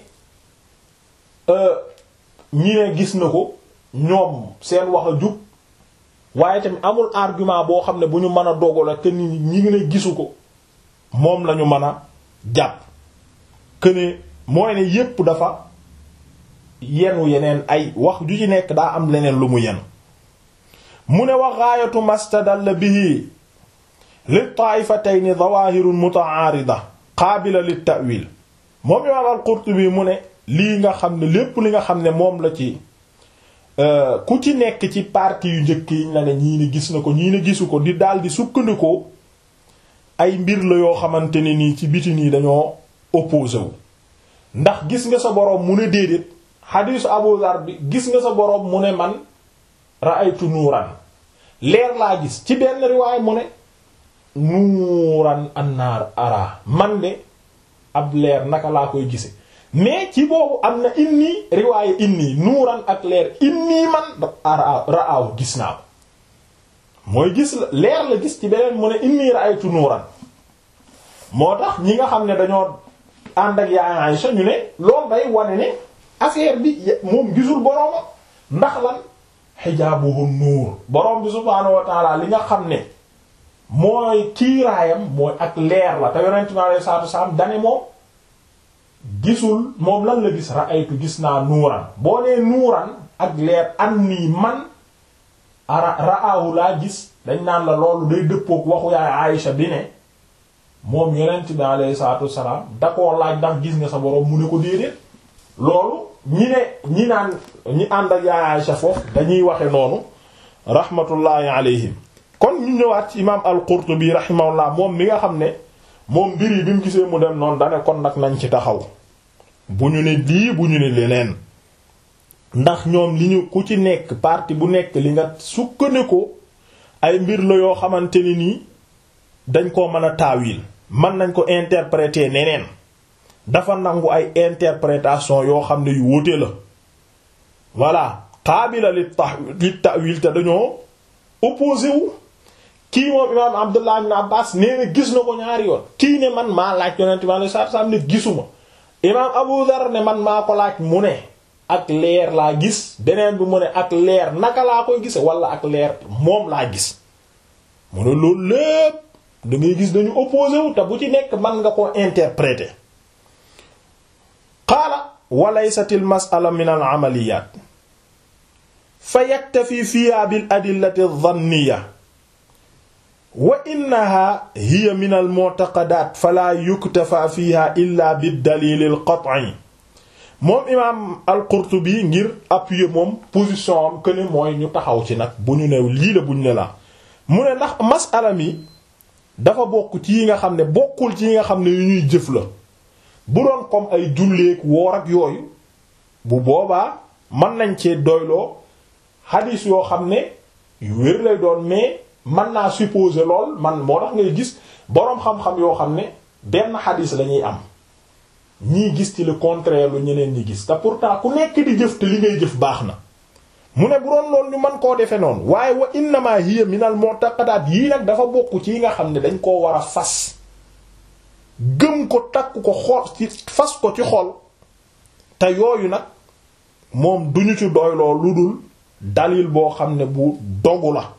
ñi ne gis na ko ñoom seen wax a jub waaye tamit amul argument boo xam ne bu ñu mën a dogu la te ni ñi ngi ne gisu ko moom lañu mën a jàpp que ne mooy ne yépp dafa yenu yeneen ay wax ju ci nekk daa am leneen lu mu yenu mu ne wa gaayatu mastadalla bihi li taaifatayni zawahirun muta'arida qaabila lit ta'wil moom imaam al-Qurtubi mu ne lii nga xam ne lépp li nga xam ne moom la ci ku ci nekk ci parti yu njëkk yiñ la ne ñii ne gis na ko ñii ne gisu ko di daal di sukkandikoo ay mbir la yoo xamante ne nii ci biti nii dañoo opposé wu ndax gis nga sa boroom mu ne déedéet xadiisu Abu Dhar bi gis nga sa boroom mu ne man ra'aytu nuuran leer laa gis ci benn riwaay mu ne nuuran annaar ara man de ab leer naka laa koy gise mais ci boobu am na inni riwaaye inni nuuran ak leer inni man ara ra'aaw gis naa ko mooy gis la leer la gis ci beneen mu ne inni ra'aytu nuuran moo tax ñi nga xam ne dañoo ànd ak yaay Aïcha ñu ne loolu day wane ne affaire bi moom gisul borooma ndax lan xijaabuhu nuur boroom bi subhaanahu wa ta'ala li nga xam ne mooy kiiraayam mooy ak leer la te yonent mi alayhi salaatu wasalaam dane moom gisul moom lan la gis ra'aytu gis naa nuuran boo nee nuuran ak leer an nii man ara ra'aahu laa gis dañ naan la loolu day dëppook waxu yaay Aïcha bi ne moom yonent bi alayhi salaatu wasalaam da koo laaj ndax gis nga sa boroom mu ne ko déedéet loolu ñi ne ñi naan ñi ànd ak yaay Aïcha foofu dañuy waxe noonu rahmatullahi alayhim kon ñu ñëwaat ci imaam al-Qurtubi rahimahullah moom mi nga xam ne moom mbir yi bi mu gisee mu dem noonu dane kon nag nañ ci taxaw bu ñu ne lii bu ñu ne leneen ndax ñoom li ñu ku ci nekk parti bu nekk li nga sukkandiku ay mbir la yoo xamante ni nii dañ koo mën a taawil mën nañ ko interpréter neneen dafa nangu ay interprétation yoo xam ne yu wóote la voilà qaabila li ta li ta'wil te dañoo opposé wu kii moom imaam Abdullah ibn Abbas nee na gis na ko ñaari yoon kii ne man maa laaj yonent ma saa saa ne gisuma imaam Abu Dhar ne man maa ko laaj mu ne ak leer laa gis beneen bi mu ne ak leer naka laa koy gise wala ak leer moom laa gis mu ne loolu lépp da ngay gis dañu opposé wu te bu ci nekk man nga ko interpréter qaala wa laysat al mas'ala min al amaliyat fa yaktafi fiha bil adillati adh-dhanniyya wa innaha hiya min al mu'taqadat fala yuktafa fiha illa bid dalil al qat'i moom imaam al-Qurtubi ngir appuyer moom position am que ne mooy ñu taxaw ci nag bu ñu new lii la bu ñu ne la mu ne ndax masala mi dafa bokk ci yi nga xam ne bokkul ci yi nga xam ne yu ñuy jëf la bu doon comme ay julleek woor ak yooyu bu boobaa mën nañ cee doyloo hadith yoo xam ne yu wér lay doon mais mën naa supposer lool man moo tax ngay gis boroom xam-xam yoo xam ne benn hadith lañuy am ñii gis ci le contraire lu ñeneen ñi gis te pourtant ku nekk di jëf te li ngay jëf baax na mu ne bu doon loolu ñu mën koo defee noonu waaye wa innama hiya min al mu'taqadat yii nag dafa bokk ci yi nga xam ne dañ koo war a fas gëm ko takk ko xool ci fas ko ci xol te yooyu nag moom duñu ci doyloo lu dul dalil boo xam ne bu dogu la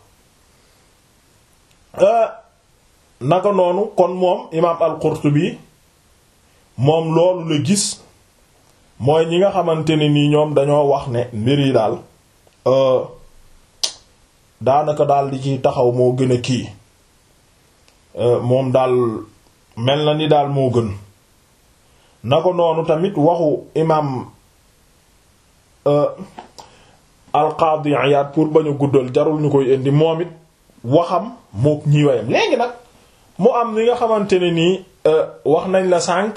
naka noonu kon moom imaam al-Qurtubi moom loolu la gis mooy ñi nga xamante ne nii ñoom dañoo wax ne mbir yi daal daanaka daal di ci taxaw moo gën a kii moom daal mel na ni daal moo gën na ko noonu tamit waxu imaam al-Qadi Iyad pour bañ a guddal jarul ñu koy indi moom it waxam mook ñi wayam léegi nag mu am li nga xamante ne nii wax nañ la sànq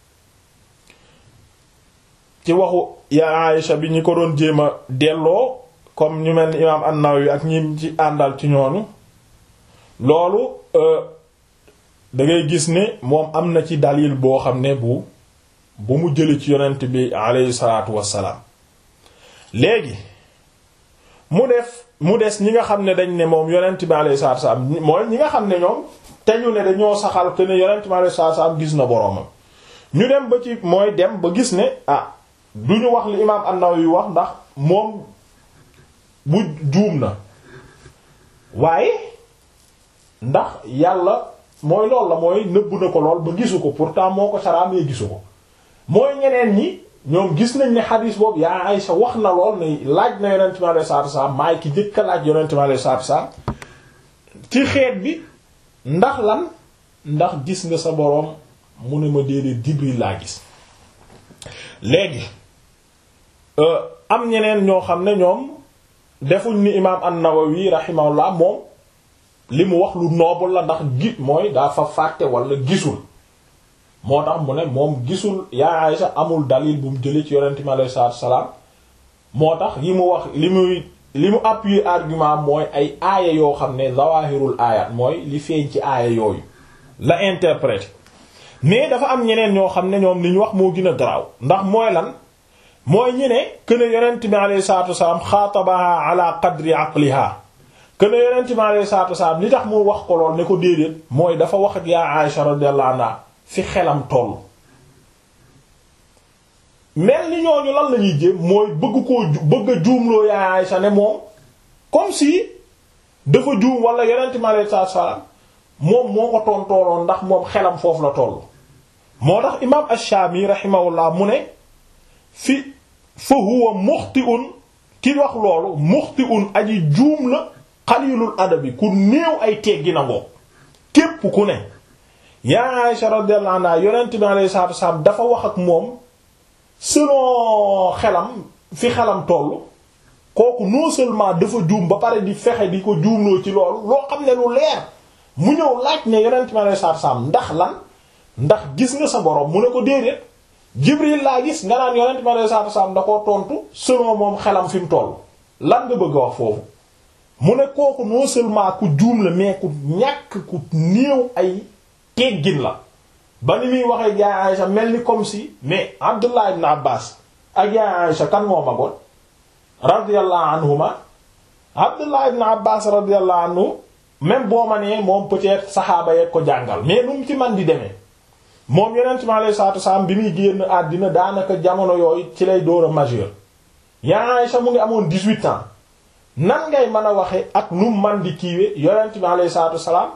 ci waxu ya Aïcha bi ñi ko doon jéem a delloo comme ñu mel ni imaam an-Nawawi ak ñi ci àndal ci ñoonu loolu da ngay gis ne moom am na ci dalil boo xam ne bu bu mu jëli ci yonent bi alayhi salaatu wassalaam léegi mu def mu des ñi nga xam ne dañ ne moom yonent bi alayhi salaatu wassalaam mooy ñi nga xam ne ñoom te ñu ne dañoo saxal que ne yonent bi alayhi salaatu wassalaam gis na boroomam ñu dem ba ci mooy dem ba gis ne ah du ñu wax li imaam an-Nawawi wax ndax moom bu juum na waaye ndax yàlla mooy lool la mooy nëbbu na ko lool ba gisu ko pourtant moo ko saraamee gisu ko mooy ñeneen ñi ñoom gis nañ ne xadiis boobu yaa Aysa wax na lool ne laaj na yonent mi alayhi salaatu wasallam maay ki jëkka laaj yonent mi alayhi salaatu wasallam ci xeet bi ndax lan ndax gis nga sa boroom mu ne ma déedéet Jibril laa gis léegi am ñeneen ñoo xam ne ñoom defuñ ni imaam an-Nawawi rahimahullah moom li mu wax lu noobul la ndax gi mooy daa fa fàtte wala gisul moo tax mu ne moom gisul yaa Aysa amul dalil bu mu jëlee ci yonent mi alayhi salaatu salaam moo tax yi mu wax li muy li mu appuyer argument mooy ay aaya yoo xam ne zawahirul aayat mooy li feeñ ci aaya yooyu la interpréter mais dafa am ñeneen ñoo xam ne ñoom li ñu wax moo gën a garaaw ndax mooy lan mooy ñi ne kuene yonent bi alayhi salaatu wasalaam xaatabaha ala qadri aqliha kuene yonent bi alayhi salaatu wasalaam li tax mu wax ko lool ne ko déedéet mooy dafa wax ak yaa Aisha radiyallahu anha fi xelam toll mel ni ñooñu lan la ñuy jéem mooy bëgg koo bëgg a juumloo yaa Aisha ne moom comme si dafa juum wala yonent bi alayhi salaatu wasalaam moom moo ko tontooloon ndax moom xelam foofu la toll moo tax imaam ash-Shaami rahimahullah mu ne fi fa huwa muxti'un ki wax loolu muxti'un aji juum la xalilul adabi ku néew ay teggi na ngoo képp ku ne yaa Aisha radiyallahu anha yonent bi alayhi salaatu wasallam dafa wax ak moom selon xelam fi xelam toll kooku non seulement dafa juum ba pare di fexe di ko juumloo ci loolu loo xam ne lu leer mu ñëw laaj ne yonent mi alayhi salaatu salaam ndax lan ndax gis nga sa borom mu ne ko déedéet Jibril laa gis nga naan yonent mi alayhi salaatu salaam da koo tontu selon moom xelam fi mu toll lan nga bëgg a wax foofu mu ne kooku non seulement ku juum la mais ku ñàkk ku néew ay teggin la ba ni muy waxee yaay Aïcha mel ni comme si mais Abdullah ibn Abbas ak yaay Aïcha kan moo magoon radiyallahu anhuma Abdullah ibn Abbas radiyallahu anhu même boo ma nee moom peut-être saxaaba yeeg ko jàngal mais nu mu ci man di demee moom yonent mi alayhi salaatu wasallam bi muy génn àddina daanaka jamono yooyu ci lay door a majeur yaa Aïcha mu ngi amoon 18 ans nan ngay mën a waxe ak nu man di kiiwe yonent mi alayhi salaatu wasallam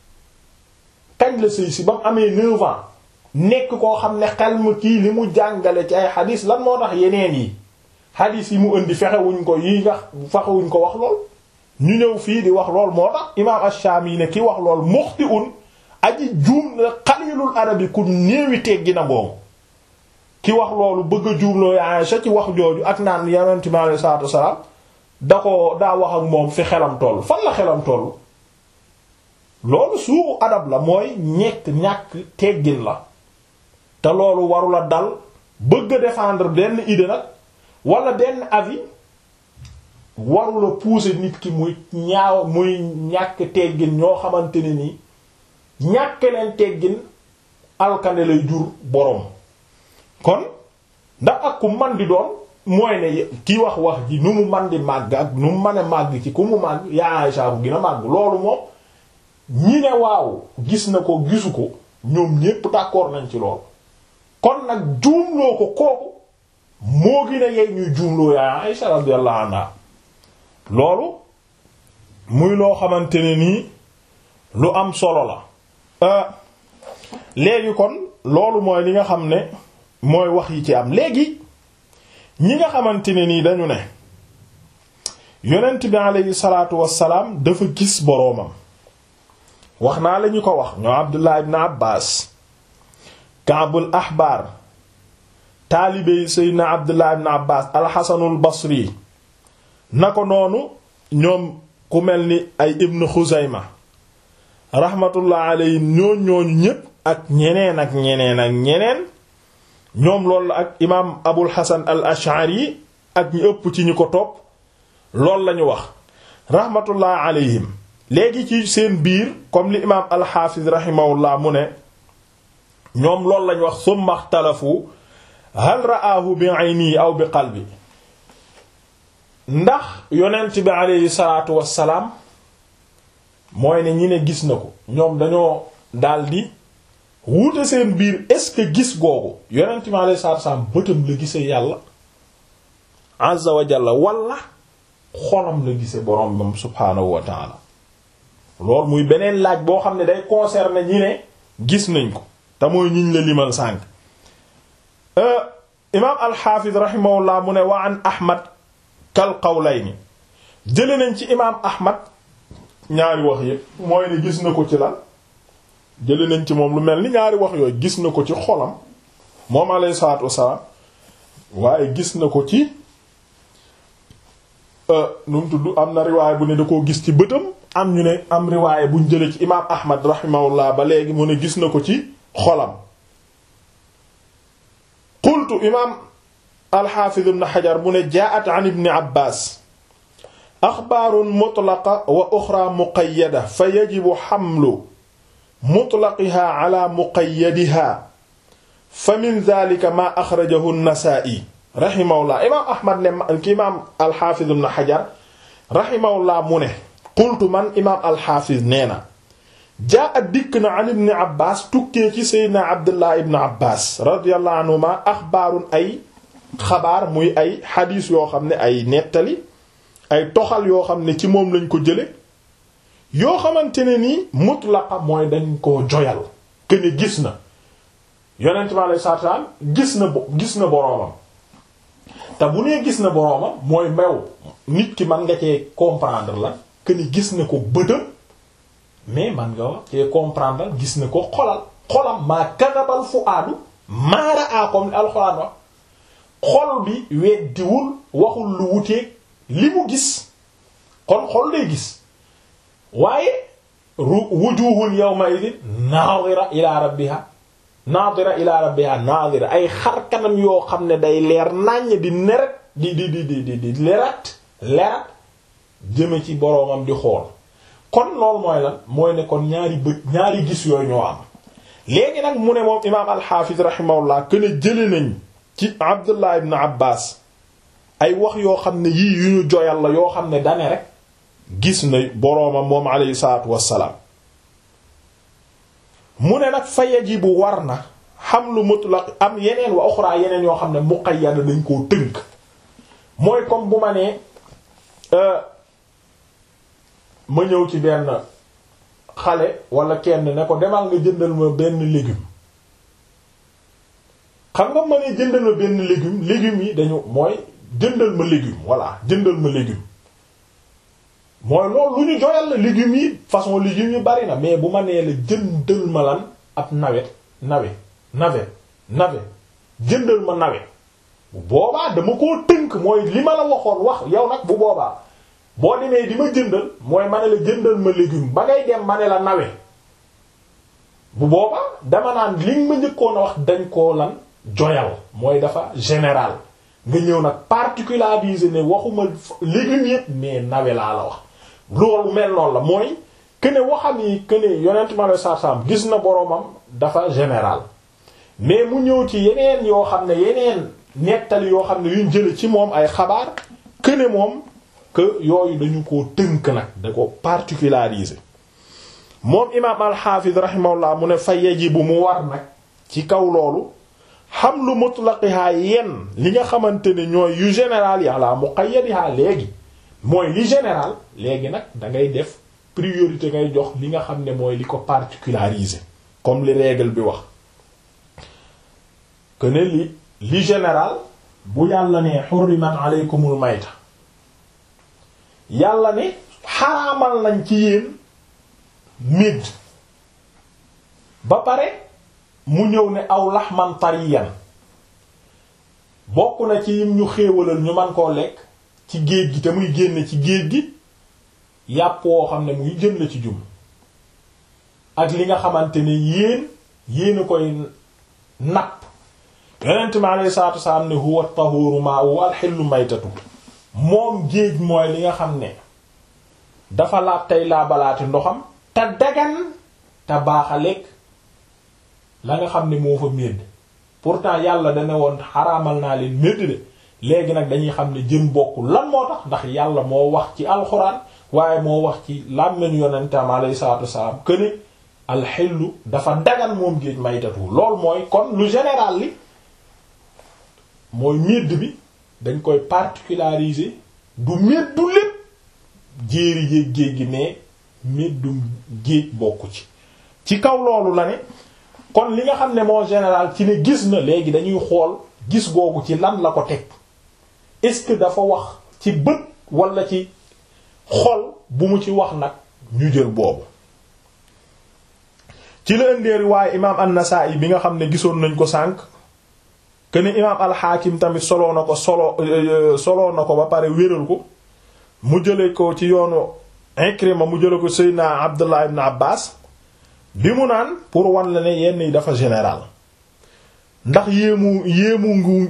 kañ la sëy si ba mu amee 9 ans nekk koo xam ne xel mu kii li mu jàngale ci ay xadiis lan moo tax yeneen yi xadiis yi mu indi fexewuñ ko yi nga fexewuñ ko wax lool ñu ñëw fii di wax lool moo tax imaam Ash-Shami ne ki wax lool muxti un aji juum la xalilul arabi ku néewi teggi na googu ki wax loolu bëgg a juumloo Aisha ci wax jooju ak naan yonent mi alayhi salaatu wasalaam da ko daa wax ak moom fi xelam toll fan la xelam toll loolu suuxu adab la mooy ñekk ñàkk teggin la te loolu warula dal bëgg a défendre benn idée nag wala benn avis warula pousser nit ki muy ñaaw muy ñàkk teggin ñoo xamante ne nii ñàkk leen teggin alkane lay jur boroom kon ndax ak ku man di doon mooy ne ki wax wax ji nu mu man di màgg ak nu mu mën a màgg ci ku mu màgg yaa Aïcha bu gën a màgg loolu moom ñi ne waaw gis na ko gisu ko ñoom ñépp d'accord nañ ci loolu kon nag juumloo ko kooku moo gën a yey ñuy juumloo yaa Aïcha radiyallahu anha loolu muy loo xamante ne nii lu am solo la léegi kon loolu mooy li nga xam ne mooy wax yi ci am léegi ñi nga xamante ne nii dañu ne yonent bi aleyhi salaatu wassalaam dafa gis boroomam wax naa la ñu ko wax ñoo Abdullah ibn Abbas Kaabul Ahbar taalibe yi Seydina Abdullah ibn Abbas alxasanul Basri na ko noonu ñoom ku mel ni ay Ibn Xuzayma rahmatullah alayhi ñooñ ñooñu ñépp ak ñeneen ak ñeneen ak ñeneen ñoom loolu la ak imaam Abul Hasan al Ash'ari ak ñu ëpp ci ñu ko topp loolu lañu wax rahmatullah alayhim léegi ci seen biir comme li imaam al-Hafiz rahimahullah mu ne ñoom loolu lañu wax summa ikhtalafu hal ra'aahu bi ayni aw bi qalbi ndax yonent bi aleyhi salaatu wassalaam mooy ne ñi ne gis na ko ñoom dañoo daldi wuute seen biir est-ce que gis googu yonent bi aleyhi salaatu wassalaam bëtam la gise yàlla azza wa jalla wala xolam la gise borom bam subhaanahu wa taala loolu muy beneen laaj boo xam ne day concerner ñi ne gis nañ ko te mooy ñiñ la limal sànk imaam alxaafiz rahimahullah mu ne wa an ahmad kal qawlayni jële nañ ci imaam ahmad ñaari wax yépp mooy ne gis na ko ci lan jële nañ ci moom lu mel ni ñaari wax yooyu gis na ko ci xolam moom alayhi salaatu wassalaam waaye gis na ko ci nu mu tudd am na riwaay bu ne da koo gis ci bëtam am ñu ne am riwaay buñ jële ci imaam ahmad rahimahullah ba léegi mu ne gis na ko ci xolam qultu imaam alxaafiz ibn xajar mu ne jaat an ibni abbas axbaarun mutlaqa wa uxra muqayyada fa yajibu xamlu mutlaqiha ala muqayyadiha fa min dalika ma axrajahu nasaa'i rahimahullah imaam ahmad ne ki imaam alxaafiz ibn xajar rahimahullah mu ne qultu man imaam alxaafiz nee na jaa a dikk na an ibni abbas tukkee ci seydna abdullah ibn abbas radiyallahu anhuma axbaarun ay xabaar muy ay xadiis yoo xam ne ay nettali ay toxal yoo xam ne ci moom lañ ko jële yoo xamante ne nii mutlaqa mooy dañ koo joyal que ne gis na yonent bi alayhi salaatu salaam gis na gis na boroomam te bu nee gis na boroomam mooy mew nit ki man nga cee comprendre la que ni gis na ko bëtam mais man nga wax cee comprendre gis na ko xolal xolam maa kadabal fu aadu maara a comme ni alxuraan wax xol bi weddiwul waxul lu wuteeg li mu gis kon xol day gis waaye ru wujuhun yawma idin naadira ila rabbiha naadira ila rabbiha naadira ay xar kanam yoo xam ne day leer nàññ di neret di di di di di di lerat lerat jëme ci boroomam di xool kon loolu mooy lan mooy ne kon ñaari bët ñaari gis yooyu ñoo am léegi nag mu ne moom imaam alxaafis rahimahullah que ne jële nañ ci abdullah ibn abbas ay wax yoo xam ne yii yu ñu joyal la yoo xam ne dane rek gis na boroomam moom alayhi salaatu wassalaam mu ne nag fa yajibu war na xam lu mutlaq am yeneen wa uxra yeneen yoo xam ne muqayyada dañ koo tënk mooy comme bu ma nee ma ñëw ci benn xale wala kenn ne ko demal nga jëndal ma benn légume xam nga ma ne jëndal ma benn légume légumes yi dañu mooy jëndal ma légume voilà jëndal ma légume mooy loolu lu ñu joyal la légumes yi façon légumes yi bari na mais bu ma nee la jëndal ma lan ab nawet nawe nawe nawe jëndal ma nawe bu boobaa dama koo tënk mooy li ma la waxoon wax yow nag bu boobaa boo demee di ma jëndal mooy ma ne la jëndal ma légume ba ngay dem ma ne la nawe bu boobaa dama naan li ma njëkkoon a wax dañ koo lan joyal mooy dafa général nga ñëw nag particularisé ne waxuma légumes yépp mais nawe laa la wax loolu mel noonu la mooy que ne waxam yi que ne yonent ma la sarsam gis na boroomam dafa général mais mu ñëw ci yeneen yoo xam ne yeneen nettali yoo xam ne yuñ jële ci moom ay xabaar que ne moom que yooyu dañu ko tënk nag da ko particularisé moom imaam alxaafis rahimahullah mu ne fa yajibu mu war nag ci kaw loolu xam lu mutlaqiha yenn li nga xamante ne ñooy yu général yi ala muqayyadiha léegi mooy li général léegi nag da ngay def priorité ngay jox li nga xam ne mooy li ko particularisé comme li règle bi wax que ne li li général bu yàlla ne hurrimat alaykumul mayta yàlla ne xaraamal nañ ci yéen médd ba pare mu ñëw ne aw laxman tariyan bokk na ci yim ñu xéewalal ñu man koo lekk ci géej gi te muy génn ci géej gi yàpp woo xam ne muy jën la ci jum ak li nga xamante ne yéen yéen a koy napp yonent mi alayhi salaatu wasalaam ne huwa tahuru ma'u wal hillu maytatu moom géej mooy li nga xam ne dafa laab tey laa balaati ndoxam te dagan te baax a lekk la nga xam ne moo fa médd pourtant yàlla dana woon xaraamal naa leen médd de léegi nag dañuy xam ne jën bokkul lan moo tax ndax yàlla moo wax ci alxuraan waaye moo wax ci làmmeenu yonentam alayhi salaatu wasalaam këne alxillu dafa dagan moom géej maytatu lool mooy kon lu général li mooy médd bi dañ koy particulariser du méddu lépp jéeri jéeg géej gi mais méddum géej bokku ci ci kaw loolu la ne kon li nga xam ne moo général ci ne gis na léegi dañuy xool gis googu ci lan la ko teg est-ce que dafa wax ci bët wala ci xol bu mu ci wax nag ñu jël boobu ci la ëndeeri waaye imaam an-Nasa'i bi nga xam ne gisoon nañ ko sànq que ne imaam al-Hakim tamit soloo na ko solo soloo na ko ba pare wéral ko mu jële ko ci yoonu Ikrima mu jële ko Seydina Abdullah ibn Abbas bi mu naan pour wan la ne yenn yi dafa général ndax yéemu yéemu ngu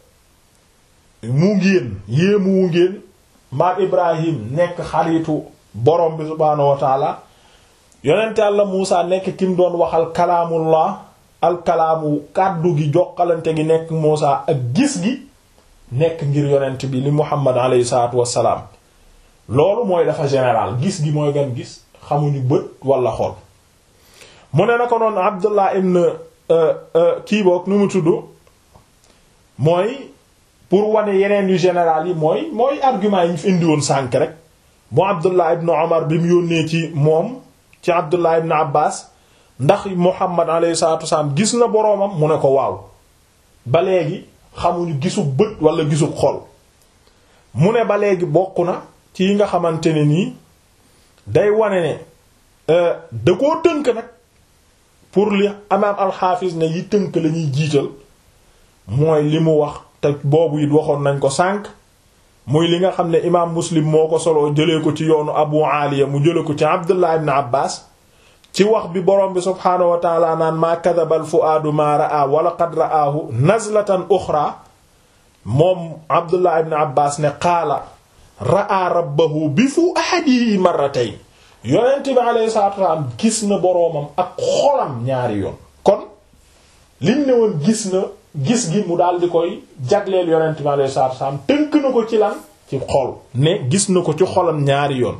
mu ngéen yéemu wu ngéen maam Ibrahim nekk xaritu borom bi subhaanahu wa taala yonent Yàlla Muusa nekk ki mu doon waxal kalaamullah alkalaamu kàddu gi joxalante gi nekk Muusa ak gis gi nekk ngir yonent bi li Muhammad alayhi salaatu wassalaam loolu mooy dafa général gis gi mooy gan gis xamuñu bët wala xol mu ne na ko noonu Abdullah ibn kii boog nu mu tudd mooy pour wane yeneen yu général yi mooy mooy argument yi ñu fi indi woon sànk rek mu Abdullah ibn Omar bi mu yónnee ci moom ci Abdullah ibn Abbas ndax Muhammad alayhi salatu wasallam gis na boroomam mu ne ko waaw ba léegi xamuñu gisu bët wala gisu xol mu ne ba léegi bokk na ci yi nga xamante ne nii day wane ne da koo tënk nag pour li imaam alxaafis ne yi tënk la ñuy jiital mooy li mu wax te boobu it waxoon nañ ko sànq muy li nga xam ne imaam muslim moo ko soloo jëlee ko ci yoonu abu aliya mu jële ko ci abdullah ibn abbas ci wax bi borom bi subhaanahu wa taala naan maa kadaba al fuaadu maa ra'a wa laqad ra'aahu nazlatan uxra moom abdullah ibn abbas ne qaala ra'a rabbahu bi fuaadihi marratayn yonent bi alayhi salaatu wasalaam gis na boroomam ak xolam ñaari yoon kon liñ ne woon gis na gis gi mu daal di koy jagleel yonent bi alayhi salaatu wasalaam tënk na ko ci lan ci xol ne gis na ko ci xolam ñaari yoon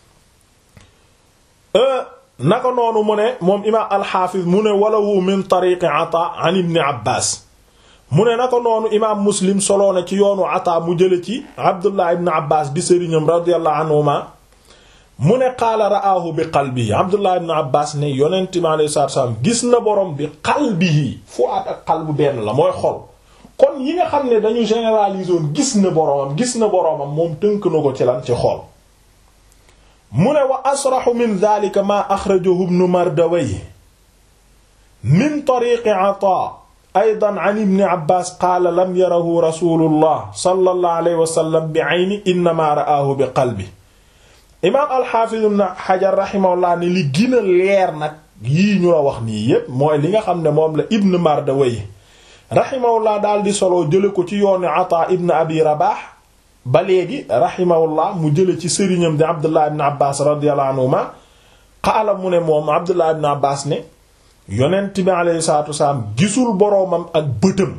naka noonu mu ne moom imaam alxaafiz mu ne walawu min tariqi ata an ibni abbas mu ne naka noonu imaam muslim soloo na ci yoonu ata mu jële ci abdullah ibn abbas di sëriñam radiyallahu anhuma mu ne qaala ra'aahu bi qalbihi abdullah ibn abbas ne yonent mi alayhi salaatu salaam gis na borom bi qalbihi fuaad ak qalbu benn la mooy xol kon yi nga xam ne dañu généraliser woon gis na boromam gis na boromam moom tënk na ko ci lan ci xol mu ne wa asraxu min dhalika ma axrajahu ibnu mardawayh min tariqi ata aydan an ibni abbas qaala lam yarahu rasulullah sallallahu alayhi wa sallam bi ayni innama ra'aahu bi qalbi imaam alxaafiz ibn xajar rahimahullah ne li gën a leer nag yii ñu la wax nii yépp mooy li nga xam ne moom la ibn mardawayh rahimahullah daal di solo jële ko ci yoonu ata ibn abi rabah ba léegi rahimahullah mu jële ci sëriñam di abdullah ibn abbas radiyallahu anhuma qaala mu ne moom abdullah ibn abbas ne yonent bi alayhi salatu wasalaam gisul boroomam ak bëtam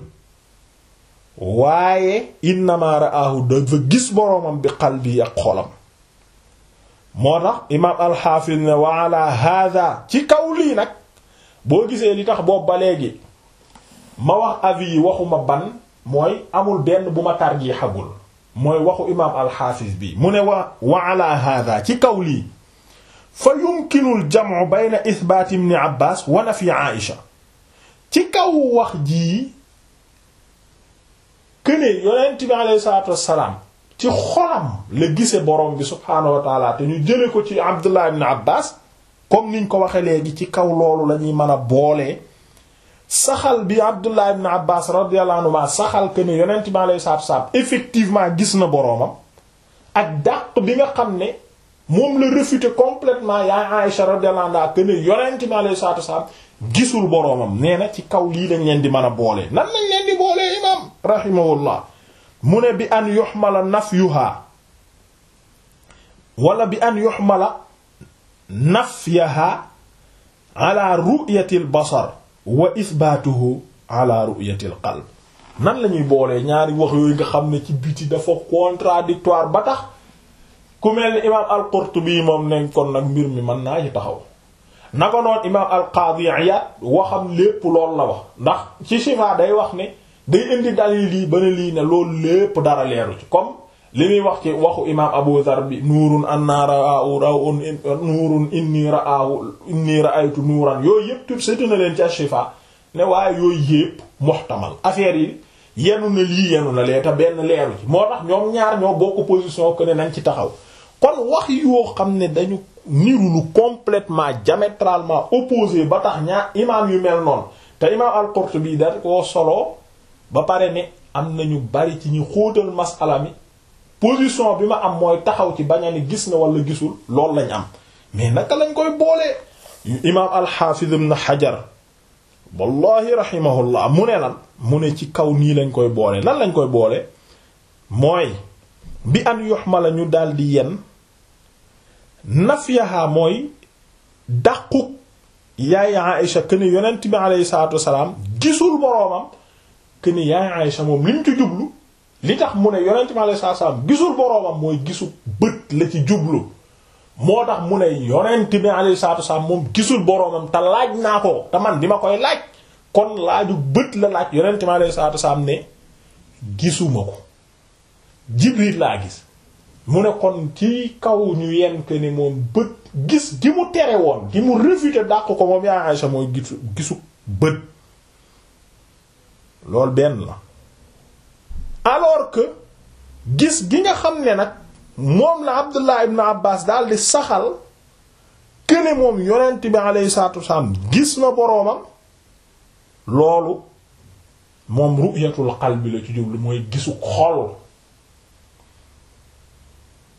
waaye innama ra'ahu dafa gis boroomam bi qalbi ak xolam moo tax imaam alxaafis ne wa ala hada ci kaw lii nag boo gisee li tax boobu ba léegi ma wax avis yi waxuma ban mooy amul benn bu ma tarjiixagul mooy waxu imaam alxaafis bi mu ne wa wa ala hada ci kaw lii fa yumkinu al jam'u bayna ithbaat ibn abbas wa nafi aisha ci kaw wax jii këne yonent bi alayhi salaatu wassalaam ci xolam la gise borom bi subhaanahu wa taala te ñu jële ko ci abdullah ibn abbas comme niñ ko waxe léegi ci kaw loolu la ñuy mën a boolee saxal bi abdullah ibn abbas radiyallahu anhu saxal que ne yonent bi alayhi salaatu wassalaam effectivement gis na boroomam ak dàq bi nga xam ne moom la réfuté complètement yaa Aïsha radiyallahu anha que ne yonent bi alayhi salaatu wassalaam gisul boroomam nee na ci kaw lii lañ leen di mën a boolee nan lañ leen di boolee imam rahimahullah mu ne bi an yuxmala nafyuha wala bi an yuxmala nafyaha ala ru'yati al basar wa ithbaatuhu ala ru'yati al qalb nan la ñuy boolee ñaari wax yooyu nga xam ne ci biti dafa contradictoire ba tax ku mel ni imaam al-Qurtubi moom nañ kon nag mbir mi mën naa ci taxaw naka noon imaam al-Qaadi Iyaad waxam lépp loolu la wax ndax ci Shifa day wax ne day indi dalil lii ba ne lii ne loolu lépp dara leeru ci comme li muy wax ci waxu imaam Abu Dhar bi nuurun anna ra'ahu rawun nuurun inni ra'ahu inni ra'aytu nuuran yooyu yëpp tout seetu na leen ci Shifa ne waaye yooyu yëpp muhtamal affaire yi yenu na lii yenu na lee te benn leeru ci moo tax ñoom ñaar ñoo bokk position que ne nañ ci taxaw kon wax yoo xam ne dañu niru lu complètement diamétralement opposé ba tax ñaar imaam yu mel noonu te imaam al-Qurtubi da koo solo ba pare ne am nañu bari ci ñu xóotal masala mi position bi ma am mooy taxaw ci bañ a ni gis na wala gisul loolu lañ am mais naka lañ koy boolee imaam al-Hafiz ibn Hajar wallahi rahimahullah mu ne lan mu ne ci kaw nii lañ koy boole nan lañ koy boole mooy bi an yuhmala ñu daldi yen nafyaha mooy dàquk yaay Aïsha këni yonent bi alayhi salaatu wasalaam gisul boroomam këni yaay Aïsha moom li mu ci jublu li tax mu ne yonent bi alayhi salaatu wasalaam gisul boroomam mooy gisu bët la ci jublu moo tax mu ne yonent bi alayhi salaatu wasalaam moom gisul boroomam te laaj naa ko te man di ma koy laaj kon laaju bët la laaj yonent bi alayhi salaatu wasalaam ne gisuma ko Jibril laa gis mu ne kon ci kaw ñu yenn que ni moom bët gis gi mu tere woon gi mu réfuté dàq ko moom yaa Aïcha mooy gisu gisu bët loolu benn la alors que gis gi nga xam ne nag moom la Abdullah ibn Abbas daal di saxal que ne moom yonent bi alayhi salaatu wasalaam gis na boroomam loolu moom ru'yatul qalbi la ci jublu mooy gisu xol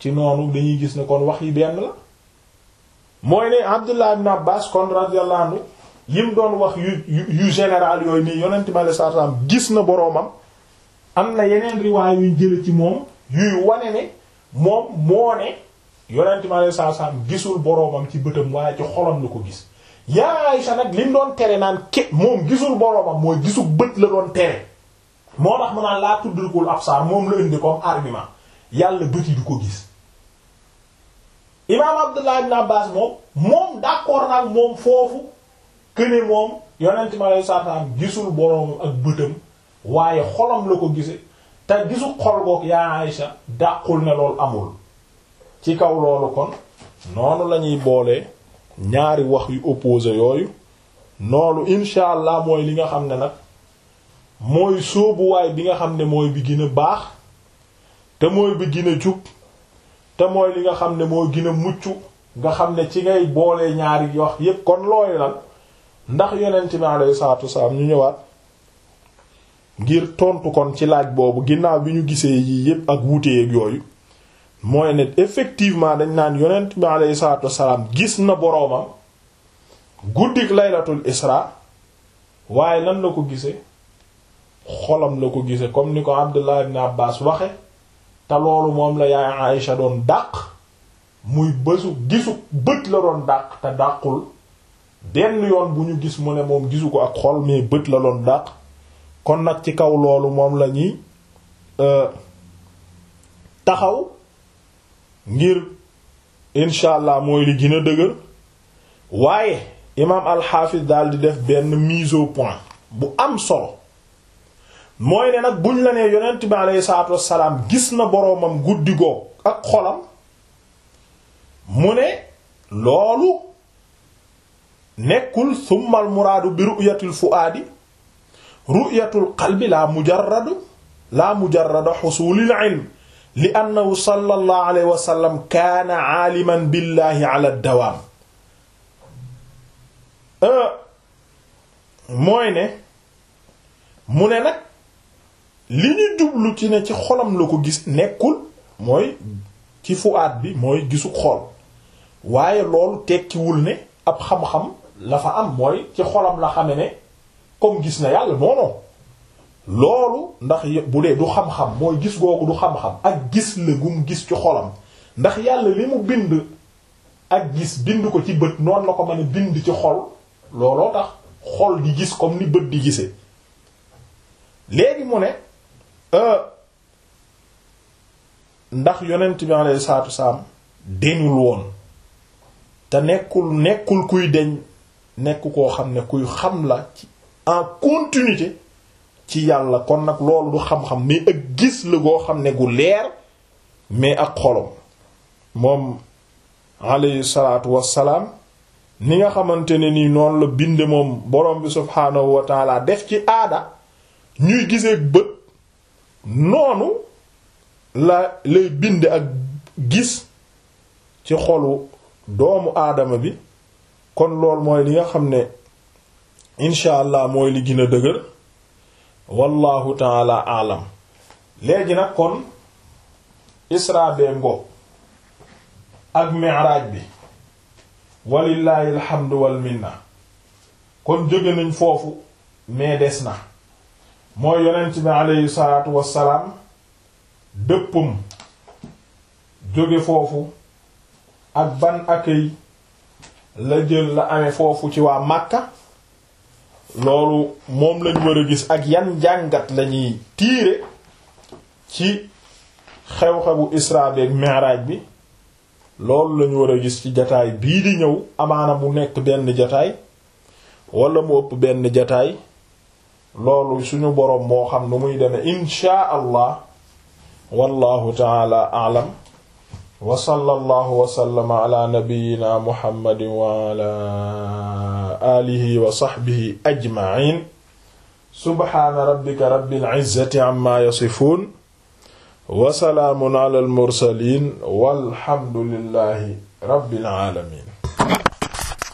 ci noonu dañuy gis ne kon wax yi benn la mooy ne Abdullah ibn Abbas kon radiyallahu anhu yim doon wax yu yu général yooyu nii yonent mi alayhi salaatu salaam gis na boroomam am na yeneen riwaay yuñ jële ci moom yuy wane ne moom moo ne yonent mi alayhi salaatu salaam gisul boroomam ci bëtam waaye ci xolam la ko gis yaa Aysa nag lim doon tere naan ke moom gisul boroomam mooy gisu bët la doon tere moo tax mu naan laa tudrikul absaar moom la indi comme argument yàlla bët yi du ko gis imaam Abdullah ibn Abbas moom moom d'accord nag moom foofu këne moom yonent mi alayhi salaatu salaam gisul boroomam ak bëtam waaye xolam la ko gise te gisu xol boog yaa Aysa dàqul ne loolu amul ci kaw loolu kon noonu lañuy boole ñaari wax yu opposé yooyu noonu insha allah mooy li nga xam ne nag mooy sóobuwaay bi nga xam ne mooy bi gën a baax te mooy bi gën a jub te mooy li nga xam ne mooy gën a mucc nga xam ne ci ngay boolee ñaari wax yépp kon looy lan ndax yonent bi alayhi salaatu wasalaam ñu ñëwaat ngir tontu kon ci laaj boobu ginnaaw bi ñu gisee yii yépp ak wuuteeg yooyu mooy ne effectivement dañ naan yonent bi alayhi salaatu wasalaam gis na boroomam guddik laylatul isra waaye nan la ko gisee xolam la ko gisee comme ni ko Abdullah ibn Abbas waxe te loolu moom la yaay Aïcha doon dàq muy bësu gisu bët la doon dàq te dàqul benn yoon bu ñu gis mu ne moom gisu ko ak xol mais bët la doon dàq kon nag ci kaw loolu moom la ñuy taxaw ngir incha allah mooy li gën a dëgër waaye imaam alxaafis daal di def benn mise au point bu am solo mooy ne nag buñ la nee yonent bi aleyhi salaatu wassalaam gis na boroomam guddi goog ak xolam mu ne loolu nekkul summal muraadu bi ru'yatil fuaadi ru'yatul qalbi la mujarradu la mujarrada xusulil ilm li annahu sallallahu alayhi wa sallam kaana aaliman billahi ala dawaam mooy ne mu ne nag li ñu jublu ci ne ci xolam la ko gis nekkul mooy ci fuaat bi mooy gisu xol waaye loolu tekkiwul ne ab xam-xam la fa am mooy ci xolam la xame ne comme gis na yàlla non non loolu ndax bu dee du xam-xam mooy gis googu du xam-xam ak gis la gum gis ci xolam ndax yàlla li mu bind ak gis bind ko ci bët noonu la ko mën a bind ci xol looloo tax xol di gis comme ni bët di gisee léegi mu ne ndax yonent bi alayhi salaatu wasalaam deñul woon te nekkul nekkul kuy deñ nekk koo xam ne kuy xam la ci en continuité ci yàlla kon nag loolu du xam-xam mais ak gis la goo xam ne gu leer mais ak xolom moom alayhi salaatu wassalaam ni nga xamante ne nii noonu la binde moom borom bi subhaanahu wa taala def ci aada ñuy gisee bët noonu la lay binde ak gis ci xolu doomu aadama bi kon loolu mooy li nga xam ne incha allah mooy li gën a dëgër wallahu taala alam léegi nag kon isra bee ngo ak mi'raj bi walillahi alhamdu wal minna kon jóge nañ foofu mais des na mooy yonent bi aleyhi salaatu wassalaam dëppam jóge foofu ak ban accueil la jël la amee foofu ci waa Makka loolu moom lañ war a gis ak yan jàngat lañuy tiire ci xew-xewu Isra bi ak Mi'raj bi loolu lañu war a gis ci jataay bii di ñëw amaana mu nekk benn jataay wala mu ëpp benn jataay loolu suñu boroom moo xam nu muy deme inshaa allah wallahu taala a'lam wa sallallahu wa sallama ala nabiyyina muhammadin wa ala alihi wa sahbihi ajma'in subhana rabbika rabbil izzati amma yasifun wa salaamun ala al mursalin walhamdulillahi rabbil alamin